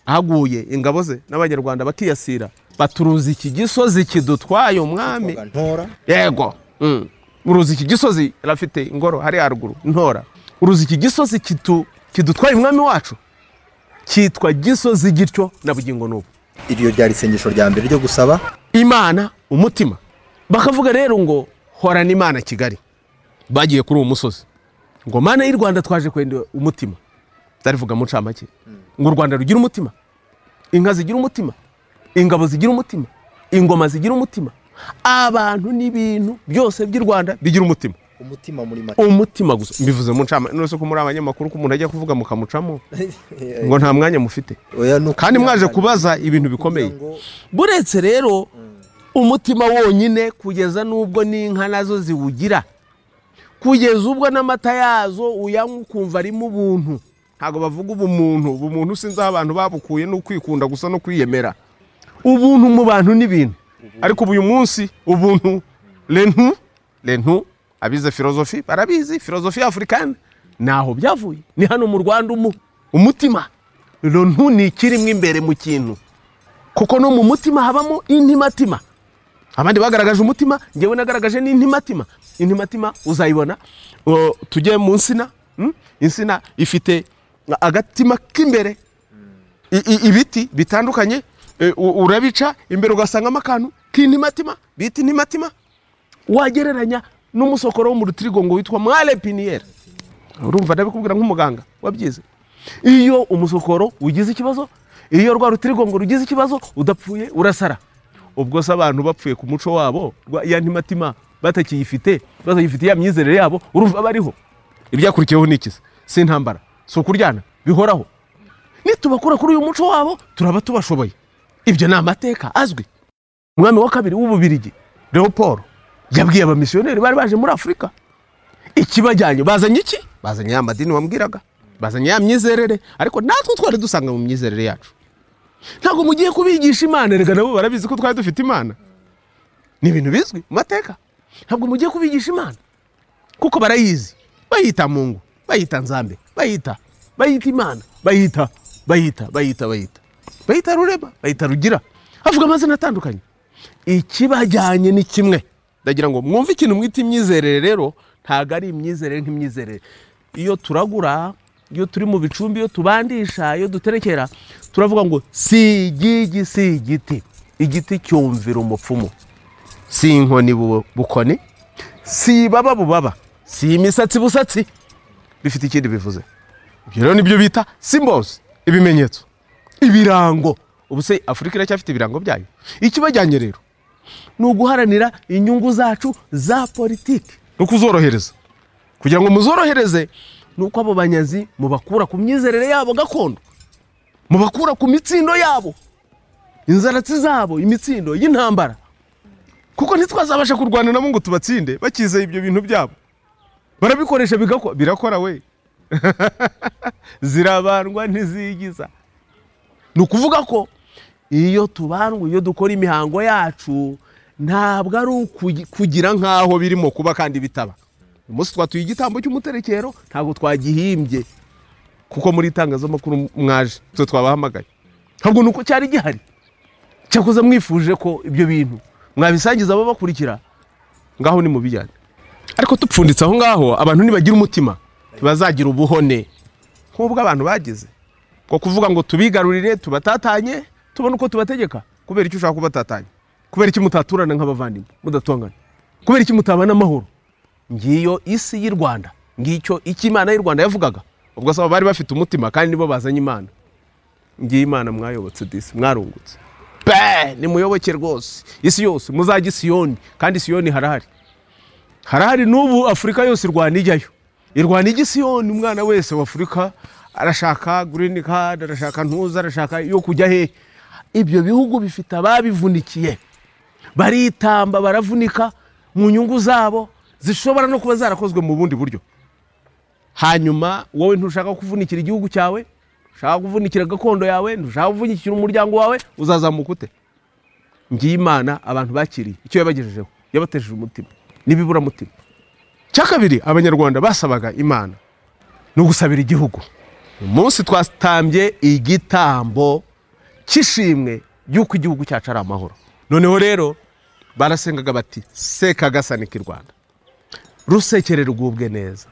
ahaguye ingabo ze n'abanyarwanda bakiyasira baturuza iki gisozi kidutwaye umwami Twabaga ntora yego Mm. uruzi iki gisozi rafite ingoro hari haruguru ntora uruzi iki gisozi kitu- kidutwaye umwami wacu cyitwa gisozi gityo na bugingo n'ubu iryo ryari isengesho rya mbere ryo gusaba imana umutima bakavuga rero ngo horana imana kigali bagiye kuri uwo musozi ngo mana y'u rwanda twaje kwenda umutima ndarivuga mu ncamake ngo u rwanda rugira umutima inka zigira umutima ingabo zigira umutima ingoma zigira umutima abantu n'ibintu byose by'i rwanda bigira umutima umutima muri make umutima gusa mbivuze mu ncamake none se ko muri abanyamakuru ko umuntu ajya kuvuga mukamucamo ngo nta mwanya mufite Oya, ni kandi mwaje ukwihanganira. kubaza ibintu bikomeye Kugira ngo buretse rero umutima wonyine kugeza n'ubwo n'inka nazo ziwugira kugeza ubwo n'amata yazo uyanywa ukumva arimo ubuntu ntabwo bavuga ubumuntu ubumuntu sinzi aho abantu babukuye ni ukwikunda gusa no kwiyemera ubuntu mu bantu n'ibintu ariko ubu uyu munsi ubuntu rentu rentu abize filozofi barabizi filozofi y'afurikani ntaho byavuye ni hano mu rwanda umu umutima rentu ni ikirimo imbere mu kintu kuko no mu mutima habamo intimatima abandi bagaragaje umutima ngewe nagaragaje n'intimatima intimatima uzayibona uh, tujye mu nsina mm? insina ifite agatima k'imbere I- i- ibiti bitandukanye eh, u- urabica imbere ugasangamo akantu k'intimatima bita intimatima wagereranya n'umusokoro wo mu rutirigongo witwa mwale piniyeri urumva ndabikubwira nk'umuganga wabyize iyo umusokoro ugize ikibazo iyo rwa rutirigongo rugize ikibazo udapfuye urasara ubwo se abantu bapfuye ku muco wabo rwa- ya ntimatima batakiyifite batagifite ya myizerere yabo urumva bariho ibyakurikiyeho ni ikisi si intambara si ukuryana bihoraho nitubakura kuri uyu muco wabo turaba tubashoboye ibyo ni amateka azwi umwami wa kabiri w'ububirigi leopold yabwiye abamisiyoneri bari baje muri afurika ikibajyanye bazanye iki bazanye ya madini wambwiraga bazanye ya myizerere ariko natwe twari dusanga mu myizerere yacu ntabwo mugiye kubigisha imana reka nabo barabizi ko twari dufite imana ni ibintu bizwi mu mateka ntabwo mugiye kubigisha imana kuko barayizi bayita mungu bayita nzambe bayita bayita imana bayita bayita bayita bayita bayita rurema bayita rugira havuga amazina atandukanye ikibajyanye ni kimwe ndagira ngo mwumve ikintu mwita imyizerere rero ntabwo ari imyizerere nk'imyizerere iyo turagura iyo turi mu bicumbi iyo tubandisha iyo duterekera turavuga ngo si igigi si igiti igiti cyumvira umupfumu si inkoni bu- bukoni si ibaba bubaba si imisatsi busatsi bifite ikindi bivuze ibyo rero nibyo bita symbols ibimenyetso ibirango ubu se afurika iracyafite ibirango byayo ikibajyanye rero ni uguharanira inyungu zacu za politiki no kuzorohereza kugira ngo muzorohereze ni uko abo banyazi mubakura ku myizerere yabo gakondo mubakura ku mitsindo yabo inzaratsi zabo imitsindo y'intambara kuko ntitwazabasha kurwana nabo ngo tubatsinde bakize ibyo bintu byabo barabikoresha bigakora birakora we zirabandwa ntizigiza ni ukuvuga ko iyo tubandwa iyo dukora imihango yacu ntabwo ari ukugi- kugira nk'aho birimo kuba kandi bitaba uyu munsi twatuye igitambo cy'umuterekero ntabwo twagihimbye kuko muri itangazamakuru mwaje twe twabahamagaye ntabwo ni uko cyari gihari cyakoze mwifuje ko ibyo bintu mwabisangiza ababakurikira ngaho ni mu bijyanye ariko tupfunditse aho ngaho abantu nibagira umutima ntibazagira ubuhone nk'ubwo abantu bagize ko kuvuga ngo tubigarurire tubatatanye tubone uko tubategeka kubera icyo ushaka kubatatanya kubera iki mutaturana nk'abavandimwe mudatongana kubera iki mutabana amahoro ngiyo isi y'u rwanda ngicyo icyo imana y'u rwanda yavugaga ubwo saba bari bafite umutima kandi nibo bazanye imana ngiyo imana mwayobotse disi mwarungutse pe nimuyoboke rwose isi yose muzajye i siyoni kandi siyoni harahari harahari n'ubu afurika yose irwana ijyayo irwana igisiyoni umwana wese wa afurika arashaka green card arashaka ntuza arashaka yo kujya hehe ibyo bihugu bifite ababivunikiye baritamba baravunika mu nyungu zabo zishobora no kuba zarakozwe mu bundi buryo hanyuma wowe ntushaka kuvunikira igihugu cyawe ushaka kuvunikira gakondo yawe ntushaka kuvunikira umuryango wawe uzazamuka ute ngiye imana abantu bakiriye icyo yabagejejeho yabatesheje umutima n'ibiburamutima cya kabiri abanyarwanda basabaga imana ni ugusabira igihugu uyu munsi twatambye igitambo cy'ishimwe y'uko igihugu cyacu ari amahoro noneho rero barasengaga bati sekagasanike i rwanda rusekere rwubwe neza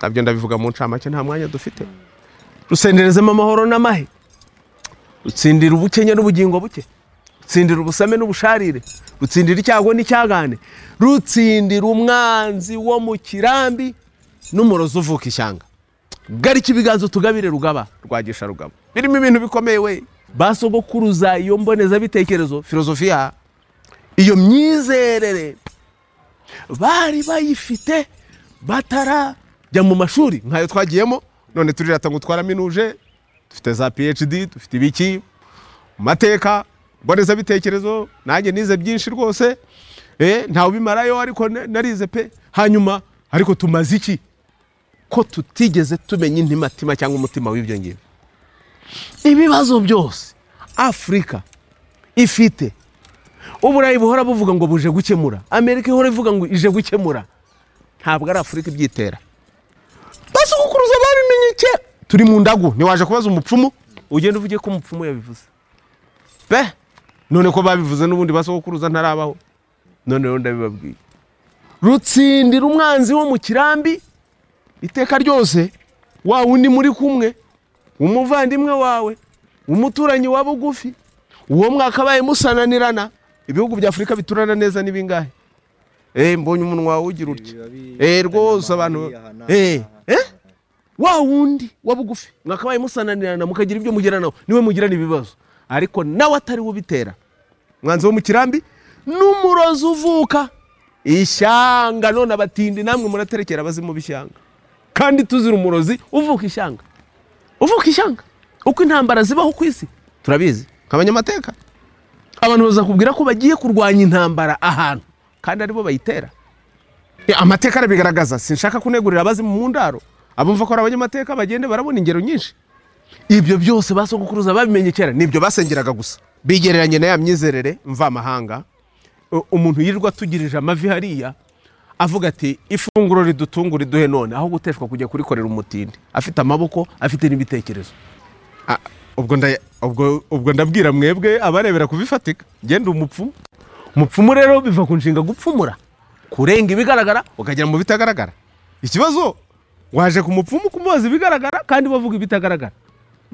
nabyo ndabivuga mu ncamake nta mwanya dufite rusenderezemo amahoro n'amahe rutsindira ubukenya n'ubugingo buke rutsindira ubusame n'ubusharire rutsindira icyago n'icyagane rutsindira umwanzi wo mu kirambi n'umurozi uvuka ishyanga garika ibiganza utugabire rugaba rwagisha rugaba birimo ibintu bikomeye we basogokuruza iyo mbonezabitekerezo filozofiya iyo myizerere bari bayifite batarajya mu mashuri nk'ayo twagiyemo none turirata ngo twaraminuje dufite za phd dufite ibiki mu mateka mbonezabitekerezo nanjye nize byinshi rwose eh, ntawe ubimarayo ariko na- narize pe hanyuma ariko tumaze iki ko tutigeze tumenya intimatima cyangwa umutima w'ibyo ngibyo ibibazo byose afurika ifite uburayi buhora buvuga ngo buje gukemura amerika ihora ivuga ngo ije gukemura ntabwo ari afurika ibyitera basukukuruza babimenye kera turi mu ndagu ntiwaje kubaza umupfumu ugenda uvuge ko umupfumu yabivuze pe none ko babivuze n'ubundi basukukuruza ntarabaho none rero ndabibabwiye rutsindira umwanzi wo mu kirambi iteka ryose wa wundi muri kumwe umuvandimwe wawe umuturanyi wa bugufi uwo mwakabaye musananirana ibihugu bya afurika biturana neza ni bingahe eh mbonye umunwa wawe ugira utya eh rwose abantu eh eh wa wundi wa bugufi mwakabaye musananirana mukagira ibyo mugeranaho niwe mugirana ibibazo ariko nawe atari we ubitera mwanzi wo mu kirambi n'umurozi uvuka ishyanga none abatindi namwe muraterekera abazimu b'ishyanga kandi tuzira umurozi uvuka ishyanga uvuka ishyanga uko intambara zibaho ku isi turabizi nk'abanyamateka abantu bazakubwira ko bagiye kurwanya intambara ahantu kandi aribo bayitera Eh, amateka arabigaragaza sinshaka kunegurira abazi mu ndaro abumva ko ari abanyamateka bagende barabona ingero nyinshi ibyo byose basogokuruza babimenye kera nibyo basengeraga gusa bigereranye na ya myizerere mvamahanga U- umuntu yirirwa atugirije amavi hariya avuga ati ifunguro ridutunga riduhe none aho guteshwa kujya kurikorera umutindi afite amaboko afite n'ibitekerezo Ah, ubwo nda- ubwo- ubwo ndabwira mwebwe abarebera kubifatika genda umupfumu umupfumu rero biva ku nshinga gupfumura kurenga ibigaragara ukagera mu bitagaragara ikibazo waje ku mupfumu kumubaza ibigaragara kandi bavuga ibitagaragara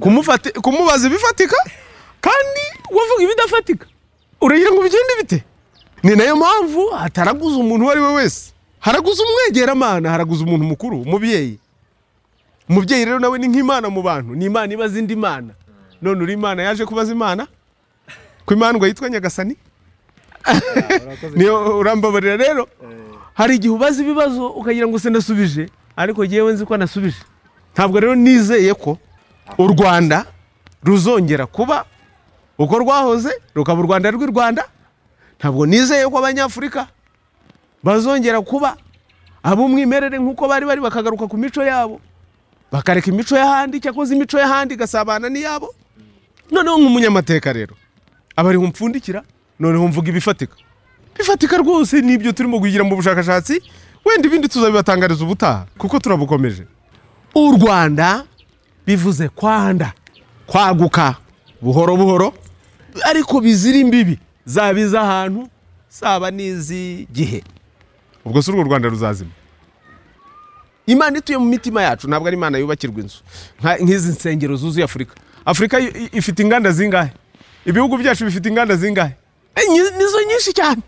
Kumufati- kumubaza ibifatika kandi wavuga ibidafatika uragira ngo bigende bite ni nayo mpamvu hataraguza umuntu uwo ari we wese haraguza umwegeramana haraguza umuntu mukuru umubyeyi umubyeyi rero nawe ni nk'imana mu bantu ni imana ibaza indi mana none uri imana yaje kubaza imana ko imana yitwa nyagasani niyo urambabarira rero hari igihe ubaza ibibazo ukagira ngo se nasubije ariko ngewe nzi ko nasubije ntabwo rero nizeye ko u rwanda ruzongera kuba uko rwahoze rukaba u rwanda rw'i rwanda ntabwo nizeye ko abanyafurika bazongera kuba ab'umwimerere nk'uko bari bari bakagaruka ku mico yabo bakareka imico y'ahandi cyakoze imico y'ahandi igasabana n'iyabo noneho nk'umunyamateka rero aba ariho umupfundikira noneho mvuga ibifatika bifatika rwose ni ibyo turimo kugira mu bushakashatsi wenda ibindi tuzabibatangariza ubutaha kuko turabukomeje u rwanda bivuze kwanda kwaguka buhoro buhoro ariko bizira imbibi zaba iz'ahantu zaba n'iz'igihe ubwo si urwo rwanda ruzazima imana ituye mu mitima yacu ntabwo ari imana yubakirwa inzu nka- nk'izi nsengero zuzuye afurika afurika i- i- ifite inganda zingahe ibihugu byacu bifite inganda zingahe Eh, nyi- nizo nyinshi cyane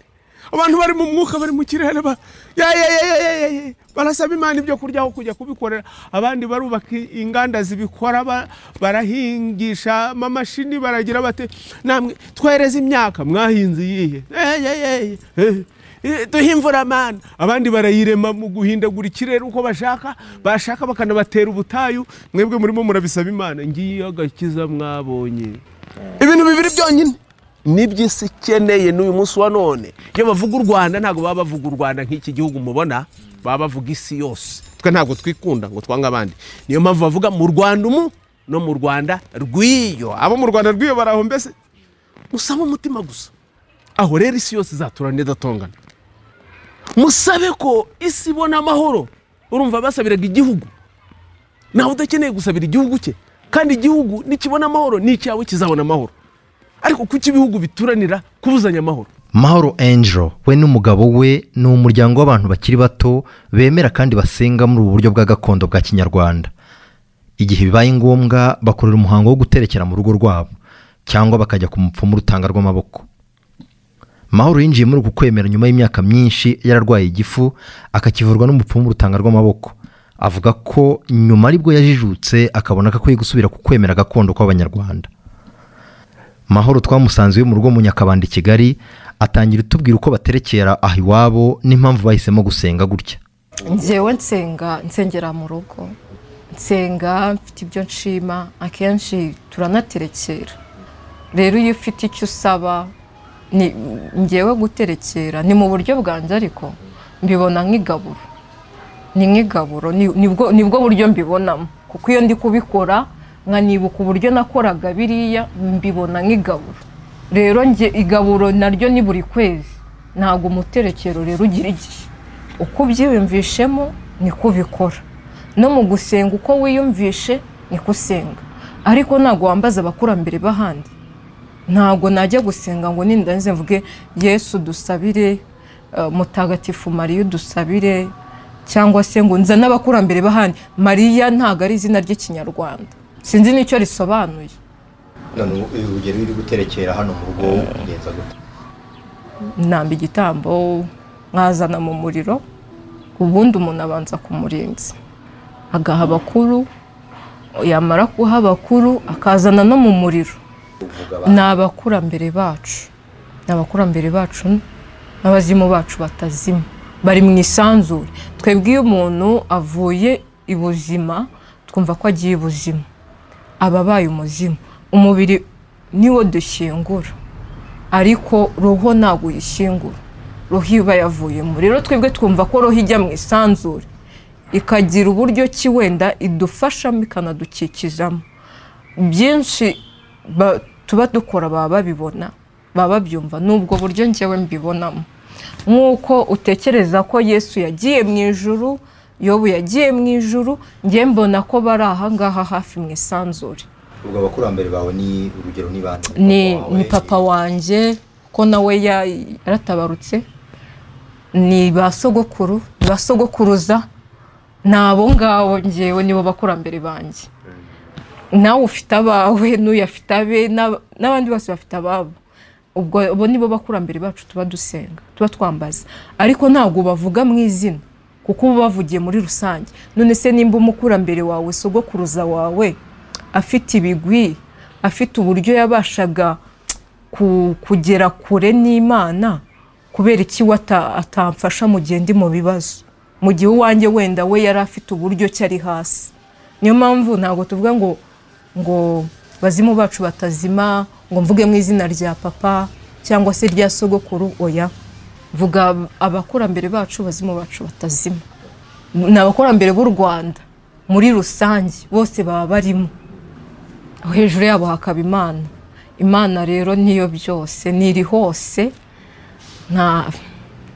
abantu bari mu mwuka bari mu kirere ba- ya- ya- ya- ya- ya- ya- ya. barasaba imana ibyo kurya aho kujya kubikorera abandi barubaka i- inganda zibikora ba- barahingisha amamashini baragira bate namwe twereze imyaka mwahinze iyihe Eh, eh, eh, eh. Eh, duhe imvura mana abandi barayirema mu guhindagura ikirere uko bashaka bashaka bakanabatera ubutayu mwebwe murimo murabisaba imana ngiye agakiza mwabonye ibintu bibiri byonyine nibyo isi ikeneye n'uyu munsi wa none iyo bavuga u rwanda ntabwo baba bavuga u rwanda nk'iki gihugu mubona baba bavuga isi yose twe ntabwo twikunda ngo twange abandi niyo mpamvu bavuga mu rwanda umu no mu rwanda rw'iyo abo mu rwanda rw'iyo bari aho mbese musabe umutima gusa aho rero isi yose izaturana idatongana musabe ko isi ibona amahoro urumva basabiraga igihugu nawe udakeneye gusabira igihugu cye kandi igihugu nikibona amahoro n'icyawe kizabona amahoro ariko kuki ibihugu bituranira kubuzanya amahoro mahoro angelo we n'umugabo we ni umuryango w'abantu bakiri bato bemera kandi basenga muri ubu buryo bwa gakondo bwa kinyarwanda igihe bibaye ngombwa bakorera umuhango wo guterekera mu rugo rwabo cyangwa bakajya ku mupfumu urutanga rw'amaboko mahoro yinjiye muri uku kwemera nyuma y'imyaka myinshi yararwaye igifu akakivurwa n'umupfumu urutanga rw'amaboko avuga ko nyuma aribwo yajijutse akabona ko akwiye gusubira ku kwemera gakondo kw'abanyarwanda mahoro twamusanze iwe mu rugo mu nyakabanda i kigali atangira utubwira uko baterekera aho iwabo n'impamvu bahisemo gusenga gutya njyewe nsenga nsengera mu rugo nsenga mfite ibyo nshima akenshi turanaterekera rero iyo ufite icyo usaba ni ngewe guterekera ni mu buryo bwanjye ariko mbibona nk'igaburo ni nk'igaburo ni- nibwo nibwo buryo mbibonamo kuko iyo ndi kubikora nkanibuka uburyo nakoraga biriya mbibona nk'igaburo rero njye igaburo naryo ni buri kwezi ntabwo umuterekero rero ugira igihe uko ubyiyumvishemo niko ubikora no mu gusenga uko wiyumvishe niko usenga ariko ntabwo wambaza abakurambere b'ahandi ntabwo najya gusenga ngo nindanze mvuge yesu dusabire eh, mutagatifu mariya udusabire cyangwa se ngo nza n'abakurambere bahandi mariya ntabwo ari izina ry'ikinyarwanda sinzi n'icyo risobanuye none ubu uyu rugero uri guterekera hano mu rugo ugenza gute namba igitambo nkazana mu muriro ubundi umuntu abanza ku murinzi agaha abakuru yamara guha abakuru akazana no mu muriro ni abakurambere bacu ni abakurambere bacu n'abazimu bacu batazima bari mu isanzure twebwe iyo umuntu avuye ibuzima twumva ko agiye ibuzima aba abaye umuzimu umubiri niwo dushyingura ariko roho ntabwo uyishyingura roho iba yavuyemo rero twebwe twumva ko roho ijya mu isanzure ikagira uburyo ki wenda idufashamo ikanadukikizamo byinshi ba- tuba dukora baba babibona baba babyumva ni ubwo buryo njyewe mbibonamo nk'uko utekereza ko yesu yagiye mu ijuru yobu yagiye mu ijuru njye mbona ko bari ahangaha hafi mu isanzure ubwo abakurambere bawe ni urugero ni bande ni Papa wawe, ni papa wanjye ko nawe ya- yaratabarutse ni ba sogokuru ni ba sogokuruza ni abo ngabo ngewe nibo bakurambere banjye nawe ufite abawe n'uyafite abe n'ab- n'abandi bose bafite ababo ubwo abo nibo bakurambere bacu tuba dusenga tuba twambaza ariko ntabwo bavuga mu izina kuko uba bavugiye muri rusange none se nimba umukurambere wawe sogokuruza wawe afite ibigwi afite uburyo yabashaga ku- kugera kure n'imana kubera iki we ata- atamfasha mu gihe ndi mu bibazo mu gihe uwanjye wenda we yari afite uburyo ki ari hasi niyo mpamvu ntabwo tuvuga ngo ngo bazimu bacu batazima ngo mvuge mu izina rya papa cyangwa se rya sogokuru oya vuga abakurambere bacu bazimu bacu batazima ni abakurambere b'u rwanda muri rusange bose baba barimo hejuru yabo hakaba imana imana rero niyo byose niri hose nta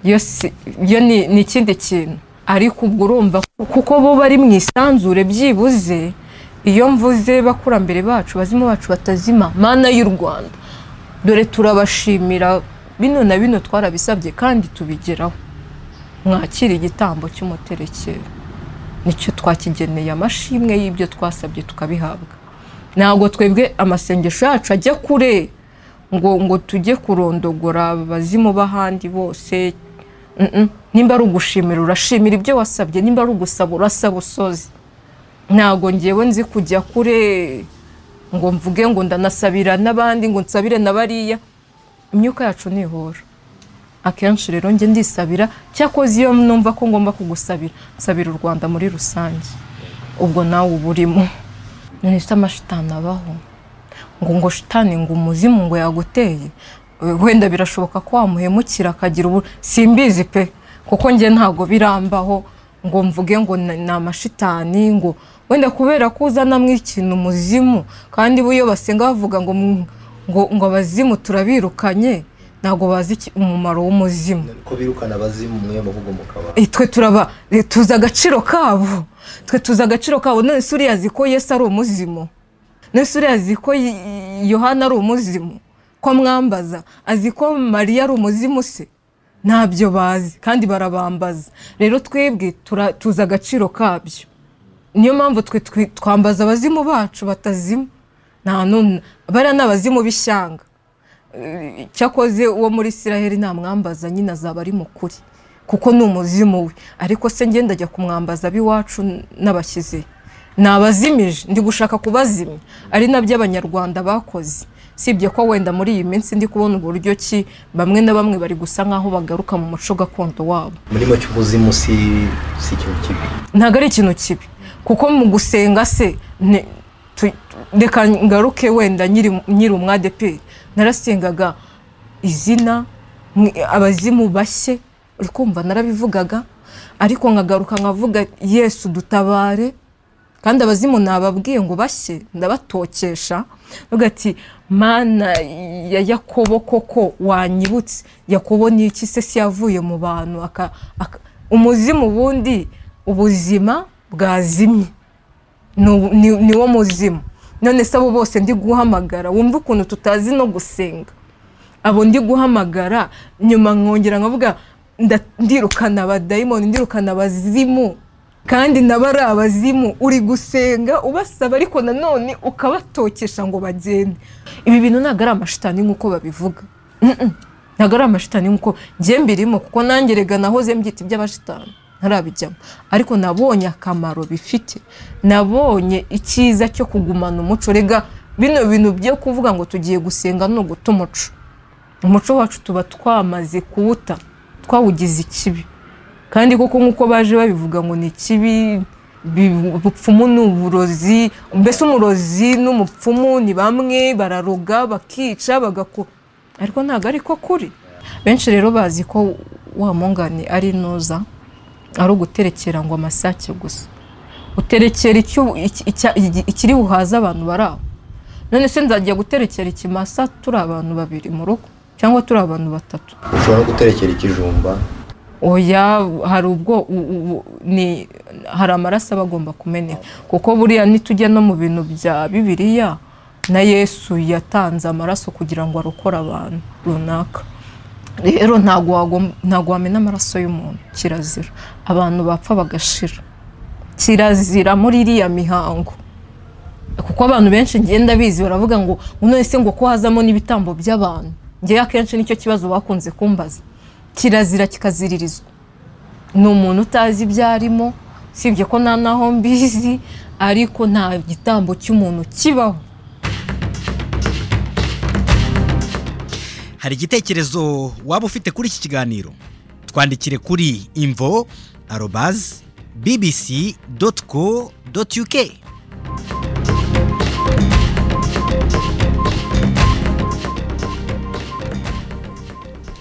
yo si- yo ni ni ikindi kintu ariko ubwo urumva ko- kuko bo bari mu isanzure byibuze iyo mvuze bakurambere bacu bazima bacu batazima mana y'u rwanda dore turabashimira bino na bino twarabisabye kandi tubigeraho mwakira igitambo cy'umuterekero nicyo twakigeneye amashimwe y'ibyo twasabye tukabihabwa ntabwo twebwe amasengesho yacu ajya kure ngo ngo tujye kurondogora abazimu b'ahandi bose Mm-mm. nimba ari ugushimira urashimira ibyo wasabye nimba ari ugusaba urasaba usoze ntabwo ngewe nzi kujya kure ngo mvuge ngo ndanasabira n'abandi ngo nsabire na bariya imyuka yacu nihora akenshi rero njye ndisabira cyakoze iyo numva ko ngomba kugusabira nsabira u rwanda muri rusange ubwo nawe uba urimo none se amashitani abaho ngo ngo shitani ngo umuzimu ngo yaguteye Eh, wenda birashoboka ko wamuhemukira akagira ubu simbizi pe kuko njye ntabwo birambaho ngo mvuge ngo na- ni amashitani ngo wenda kubera ko uzanamo ikintu umuzimu kandi bo iyo basenga bavuga ngo mu- ngo ngo abazimu turabirukanye ntabwo bazi iki- umumaro w'umuzimu ko birukana abazimu mwe muvugo mukaba Eh, twe turaba eh, tuzi agaciro kabo twe tuzi agaciro kabo none se uriya azi ko yesu ari umuzimu none se uriya azi ko Y- yohana ari umuzimu ko amwambaza azi ko mariya ari umuzimu se ntabyo bazi kandi barabambaza rero twebwe tura- tuzi agaciro kabyo niyo mpamvu twe twi- twambaza abazimu bacu batazima nta n'umwe bariya ni abazimu b'ishyanga cyakoze uwo muri isiraheli ntamwambaza nyine azaba ari mukuri kuko ni umuzimu we ariko se ngenda ajya kumwambaza ab'iwacu n'abashyize nabazimije ndi gushaka kubazimya ari nabyo abanyarwanda bakoze sibye ko wenda muri iyi minsi ndi kubona uburyo ki bamwe na bamwe bari gusa nk'aho bagaruka mu muco gakondo wabo muri make ubuzimu si si ikintu kibi ntabwo ari ikintu kibi kuko mu gusenga se ni- tu- reka ngaruke wenda nyiri nyiri umwadepe narasengaga izina mwe- abazimu bashye uri kumva narabivugaga ariko nkagaruka nkavuga yesu dutabare kandi abazimu nababwiye ngo bashye ndabatokesha bavuga ati mana ya yakobo koko wanyibutse yakobo ni iki se si yavuye mu bantu aka- aka- umuzimu ubundi ubuzima bwazimye ni ubu- ni- ni wo muzimu none se abo bose ndi guhamagara wumva ukuntu tutazi no gusenga abo ndi guhamagara nyuma nkongera nkavuga nda- ndirukana abadayimoni ndirukana abazimu kandi nabo ari abazimu uri gusenga ubasaba ariko nanone ukabatokesha ngo bagende ibi bintu ntabwo ari amashitani nk'uko babivuga Mm-mm. ntabwo ari amashitani nk'uko njye mbirimo kuko nanjye rega nahoze mbyita iby'amashitani ntarabijyamo ariko nabonye akamaro bifite nabonye icyiza cyo kugumana umuco rega bino bintu byo kuvuga ngo tugiye gusenga ni uguta umuco umuco wacu tuba twamaze kuwuta twawugize ikibi kandi koko nk'uko baje babivuga ngo ni ikibi bi- ubupfumu ni uburozi mbese umurozi n'umupfumu ni bamwe bararoga bakica bagako ariko ntabwo ari ko kuri benshi rero bazi ko wa mungane ari noza ari uguterekera ngo amasake gusa uterekera icyo- iki- icya- igi- ikiri buhaze abantu bari aho none se nzajya guterekera ikimasa turi abantu babiri mu rugo cyangwa turi abantu batatu ushobora guterekera ikijumba oya hari ubwo u- u- ni hari amaraso aba agomba kumeneka kuko buriya nitujya no mu bintu bya bibiliya na yesu yatanze amaraso kugira ngo arokore abantu runaka rero ntabwo wagom- ntabwo wamena amaraso y'umuntu kirazira abantu bapfa bagashira kirazira muri iriya mihango kuko abantu benshi ngenda bizi baravuga ngo none se ngo ko hazamo n'ibitambo by'abantu ngewe akenshi nicyo kibazo bakunze kumbaza kirazira kikaziririzwa ni umuntu utazi ibyo arimo usibye ko nta naho mbizi ariko nta gitambo cy'umuntu kibaho hari igitekerezo waba ufite kuri iki kiganiro twandikire kuri imvo arobazi bbc doti co doti uk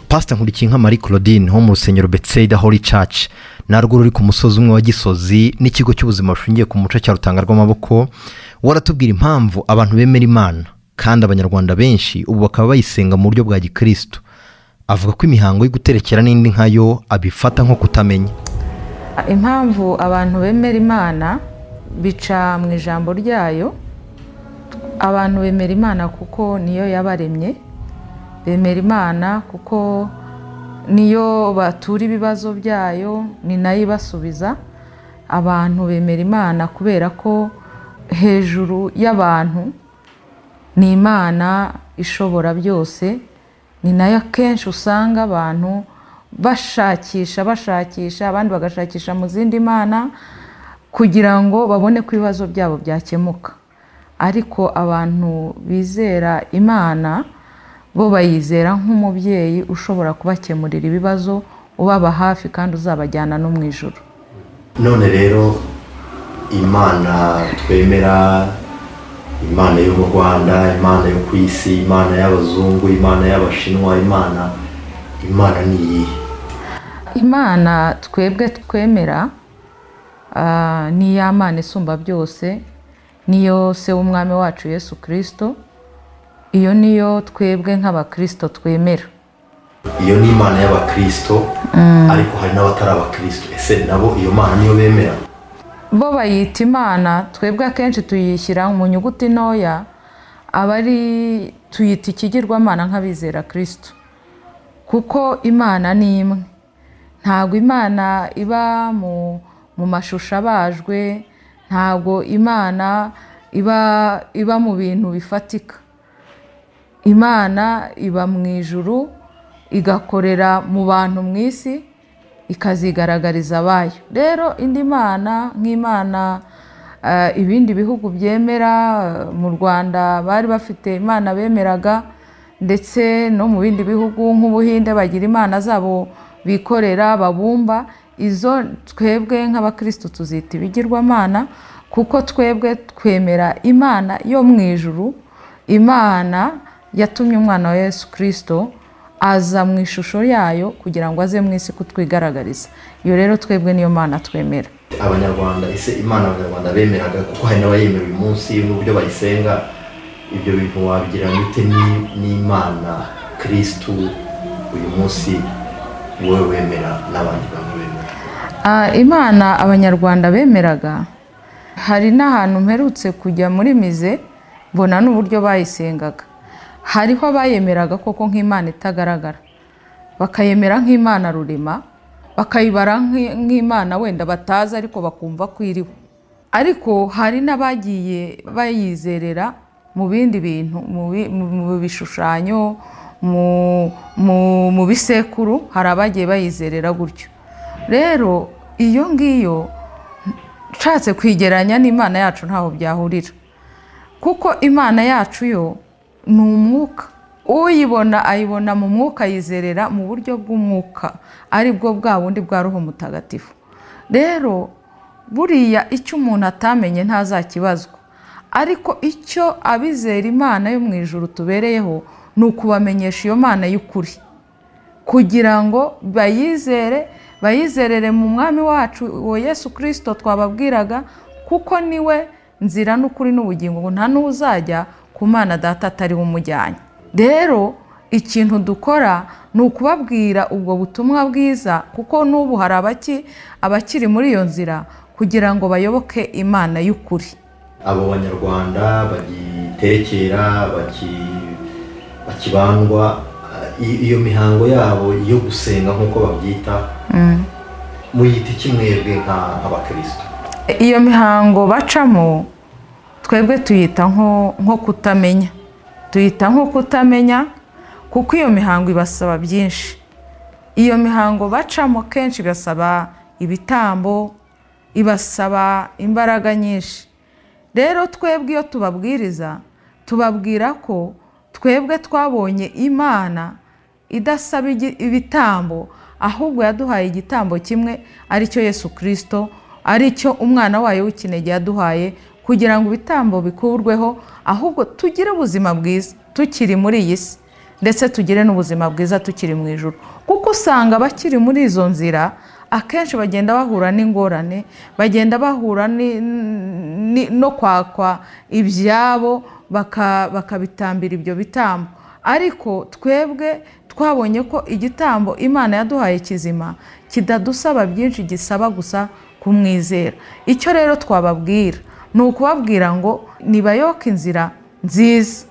pasita nkurikiye nka marie claudine ho mu rusengero betseyida holy church narwo ruri ku musozi umwe wa gisozi n'ikigo cy'ubuzima bushingiye ku muco cya rutanga rw'amaboko waratubwira impamvu abantu bemera imana kandi abanyarwanda benshi ubu bakaba bayisenga mu buryo bwa gikirisitu avuga ko imihango yo guterekera n'indi nkayo abifata nko kutamenya impamvu abantu bemera imana bica mu ijambo ryayo abantu bemera imana kuko niyo yabaremye bemera imana kuko niyo batura ibibazo byayo ni nayo ibasubiza abantu bemera imana kubera ko hejuru y'abantu ni imana ishobora byose ni nayo akenshi usanga abantu bashakisha bashakisha abandi bagashakisha mu zindi mana kugira ngo babone ko ibibazo byabo byakemuka ariko abantu bizera imana bo bayizera nk'umubyeyi ushobora kubakemurira ibibazo ubaba hafi kandi uzabajyana no mu ijoro none rero imana twemera imana yo mu rwanda imana yo ku isi imana y'abazungu imana y'abashinwa imana imana ni iyihe imana twebwe twemera ah, ni ya mana isumba byose niyo se w'umwami wacu yesu kirisito iyo niyo twebwe nk'abakirisito twemera iyo ni imana y'abakirisito ariko hari n'abatari abakirisito ese nabo iyo mana niyo bemera bo bayita imana twebwe akenshi tuyishyira mu nyuguti ntoya aba ari tuyita ikigirwamana nk'abizera kirisito kuko imana ni imwe ntabwo imana iba mu mu mashusho abajwe ntabwo imana iba iba mu bintu bifatika imana iba mu ijuru igakorera mu bantu mu isi ikazigaragariza abayo rero indi mana nk'imana eh, ibindi bihugu byemera eh, mu rwanda bari bafite imana bemeraga ndetse no mu bindi bihugu nk'ubuhinde bagira imana zabo bikorera babumba izo twebwe nk'abakirisitu tuzita ibigirwamana kuko twebwe twemera imana yo mu ijuru imana yatumye umwana wa yesu kirisito aza mu ishusho yayo kugira ngo aze mu isi kutwigaragariza iyo rero twebwe niyo mana twemera abanyarwanda ese imana abanyarwanda bemeraga kuko hari n'abayemera uyu munsi n'uburyo bayisenga ibyo bintu wabigira bite ni- n'imana kirisitu uyu munsi wowe wemera n'abandi bantu bemera Ah, imana abanyarwanda bemeraga hari n'ahantu mperutse kujya muri mize mbona n'uburyo bayisengaga hariho abayemeraga koko nk'imana itagaragara bakayemera nk'imana rurema bakayibara nk'i- nk'imana wenda batazi ariko bakumva ko iriho ariko hari n'abagiye bayizerera mu bindi bintu mu bi- mu- mu bishushanyo mu- mu- mu bisekuru hari abagiye bayizerera gutyo rero iyo ngiyo nshatse kwigeranya n'imana yacu ntaho byahurira kuko imana yacu yo ni umwuka uyibona ayibona mu mwuka yizerera mu buryo bw'umwuka ari bwo bwa bundi bwa roho mutagatifu rero buriya icyo umuntu atamenye ntazakibazwa ariko icyo abizera imana yo mu ijuru tubereyeho ni ukubamenyesha iyo mana y'ukuri kugira ngo bayizere bayizerere mu mwami wacu uwo yesu kirisito twababwiraga kuko niwe nzira n'ukuri n'ubugingo ngo nta n'uzajya ku mana data atari we umujyanye rero ikintu dukora ni ukubabwira ubwo butumwa bwiza kuko n'ubu hari abaki abakiri muri iyo nzira kugira ngo bayoboke imana y'ukuri abo banyarwanda bagitekera baki- bakibandwa i- iyo mihango yabo yo gusenga nk'uko babyita muyita iki mwebwe nk'abakirisitu iyo mihango bacamo twebwe tuyita nko nko kutamenya tuyita nko kutamenya kuko iyo mihango ibasaba byinshi iyo mihango bacamo kenshi ibasaba ibitambo ibasaba imbaraga nyinshi rero twebwe iyo tubabwiriza tubabwira ko twebwe twabonye imana idasaba igi- ibitambo ahubwo yaduhaye igitambo kimwe ari cyo yesu kirisito ari cyo umwana wayo w'ikinege yaduhaye kugira ngo ibitambo bikurweho ahubwo tugire ubuzima bwiza tukiri muri iyi si ndetse tugire n'ubuzima bwiza tukiri mu ijoro kuko usanga abakiri muri izo nzira akenshi bagenda bahura n'ingorane bagenda bahura ni- ni- no kwakwa ibyabo baka- bakabitambira ibyo bitambo ariko twebwe twabonye ko igitambo imana yaduhaye kizima kitadusaba byinshi gisaba gusa kumwizera icyo rero twababwira ni ukubabwira ngo nibayoke inzira nziza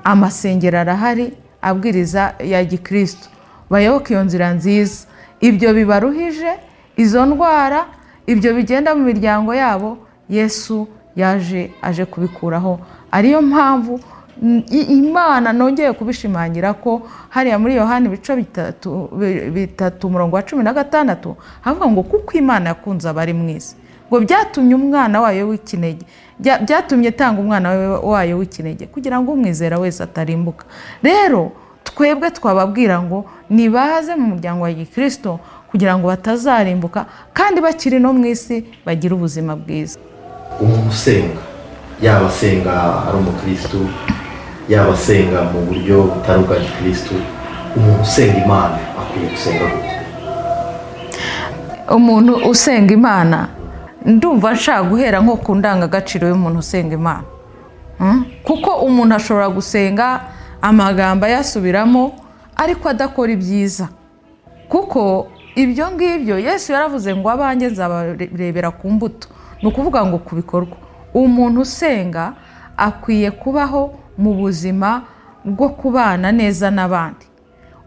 amasengero arahari abwiriza ya gikristo bayoboke iyo nzira nziza ibyo bibaruhije izo ndwara ibyo bigenda mu miryango yabo yesu yaje aje kubikuraho ariyo mpamvu mm, i- imana nongeye kubishimangira ko hariya muri yohani ibice bitatu bi- bitatu umurongo wa cumi na gatandatu havuga ngo kuko imana yakunze abari mu isi ngo byatumye umwana wayo w'ikinege bya- byatumye atanga umwana we- wayo w'ikinege kugira ngo umwizera wese atarimbuka rero twebwe twababwira ngo nibaze mu muryango wa gikirisito kugira ngo batazarimbuka kandi bakiri no mu isi bagire ubuzima bwiza umuntu usenga yaba asenga ari umukirisitu yaba asenga mu buryo butari ubwa gikirisitu umuntu usenga imana akwiye gusenga gute umuntu usenga imana ndumva nshaka guhera nko ku ndangagaciro y'umuntu usenga imana Mm? kuko umuntu ashobora gusenga amagambo ayasubiramo ariko adakora ibyiza kuko ibyo ngibyo yesu yaravuze ngo abanjye nzabarebera ku mbuto ni ukuvuga ngo ku bikorwa umuntu usenga akwiye kubaho mu buzima bwo kubana neza n'abandi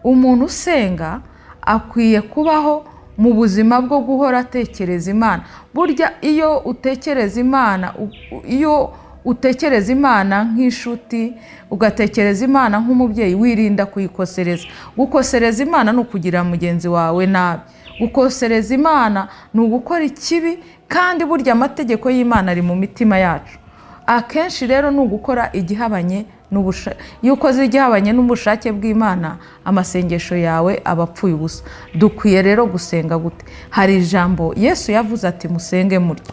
umuntu usenga akwiye kubaho mu buzima bwo guhora atekereza imana burya iyo utekereza imana u- u- iyo utekereza imana nk'inshuti ugatekereza imana nk'umubyeyi wirinda kuyikosereza gukosereza imana ni ukugirira mugenzi wawe nabi gukosereza imana ni ugukora ikibi kandi burya amategeko y'imana ari mu mitima yacu akenshi rero ni ugukora igihabanye n'ubusha- iyo ukoze igihabanye n'ubushake bw'imana amasengesho yawe aba apfuye ubusa dukwiye rero gusenga gute hari ijambo yesu yavuze ati musenge murya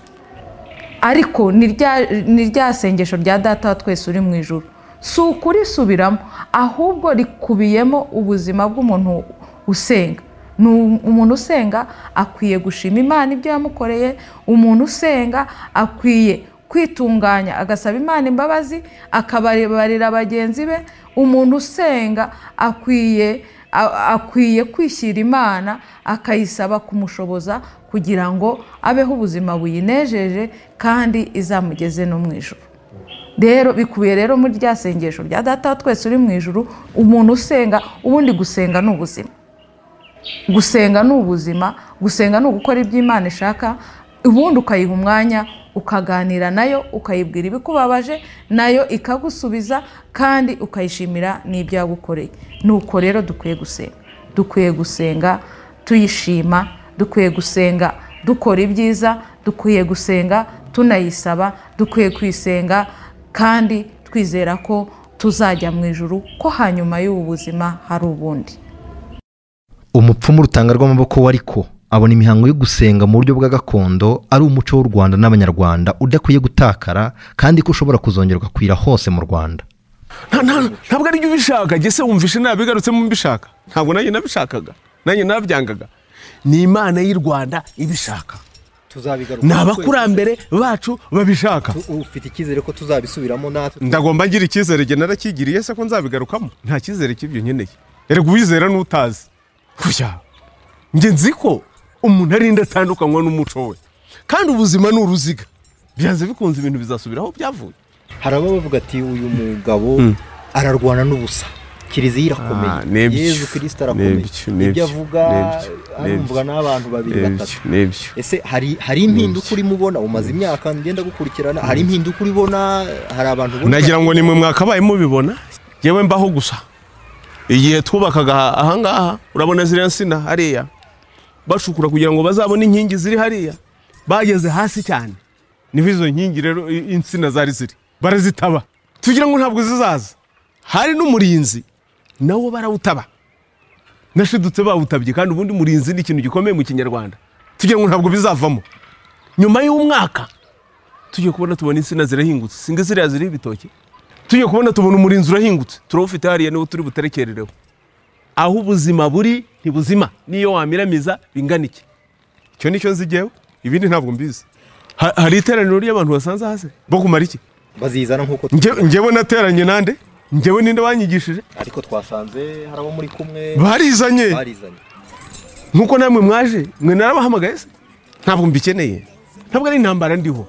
ariko ni rya- ni rya sengesho rya data wa twese uri mu ijoro si ukurisubiramo ahubwo rikubiyemo ubuzima bw'umuntu usenga ni um- umuntu usenga akwiye gushima imana ibyo yamukoreye umuntu usenga akwiye kwitunganya agasaba imana imbabazi akababarira bagenzi be umuntu usenga akwiye a- akwiye kwishyira imana akayisaba kumushoboza kugira ngo abeho ubuzima buyinejeje kandi izamugeze no mu ijoro rero bikubiye rero muri rya sengesho rya data wa twese uri mu ijoro umuntu usenga ubundi gusenga ni ubuzima gusenga ni ubuzima gusenga ni ugukora ibyo imana ishaka ubundi ukayiha umwanya ukaganira nayo ukayibwira ibikubabaje nayo ikagusubiza kandi ukayishimira n'ibyo yagukoreye nuko rero dukwiye gusenga dukwiye gusenga tuyishima dukwiye gusenga dukora ibyiza dukwiye gusenga tunayisaba dukwiye kuyisenga kandi twizera ko tuzajya mu ijuru ko hanyuma y'ubu buzima hari ubundi umupfumu rutanga rw'amaboko wari ko abona imihango yo gusenga mu buryo bwa gakondo ari umuco w'u rwanda n'abanyarwanda udakwiye gutakara kandi ko ushobora kuzongera ugakwira hose mu rwanda Nta- nta- ntabwo ari ubishaka gese wumvishe nabigarutsemo mbishaka ntabwo nanjye nabishakaga nanjye nabyangaga ni imana y'u rwanda ibishaka tuzabigaruka ni abakurambere bacu babishaka ufite icyizere ko tuzabisubiramo natwe ndagomba ngira icyizere jye narakigiriye se ko nzabigarukamo nta cyizere cy'ibyo nkeneye erega uwizera n'utazi kuya njye nzi ko umuntu arinda atandukanywa n'umuco we kandi ubuzima ni uruziga byanze bikunze ibintu bizasubiraho byavuye hari abavuga ati uyu mugabo ararwana n'ubusa kiliziya irakomeye Ah, n'ibyo. yezu kirisita arakomeye N'ibyo, n'ibyo, ibyo avuga n'ibyo, arumvwa n'ibyo, n'abantu babiri n'ibyo, batatu n'ibyo. ese hari hari impinduka urimo ubona umaze imyaka ngenda gukurikirana hari impinduka uribona hari abantu ubona nagira ngo ni mwe mwakabaye mubibona yewe mbaho gusa igihe twubakaga ahangaha urabona ziriya nsina hariya bacukura kugira ngo bazabone inkingi ziri hariya bageze hasi cyane niho izo nkingi rero i- insina zari ziri barazitaba tugira ngo ntabwo zizaza hari n'umurinzi nawo barawutaba nashidutse bawutabye kandi ubundi murinzi ni ikintu gikomeye mu kinyarwanda tugira ngo ntabwo bizavamo nyuma y'umwaka tujye kubona tubona insina zirahingutse singa ziriya ziriho ibitoki tujye kubona tubona umurinzi urahingutse turawufite hariya niwo turi buterekerereho aho ubuzima buri ntibuzima n'iyo wamiramiza bingana iki icyo ni cyo nzi jyewe ibindi ntabwo mbizi Ha- hari iteraniro ry'abantu basanze hasi bo kumara iki bazizana nk'uko Njye- njyewe nateranye nande njyewe ninde wanyigishije ariko twasanze hari abo muri kumwe Barizanye. barizanye nk'uko namwe mwaje mwe narabahamagaye se ntabwo mbikeneye ntabwo ari intambara ndiho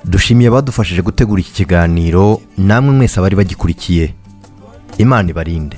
dushimiye abadufashije gutegura iki kiganiro namwe mwese abari bagikurikiye imana ibarinde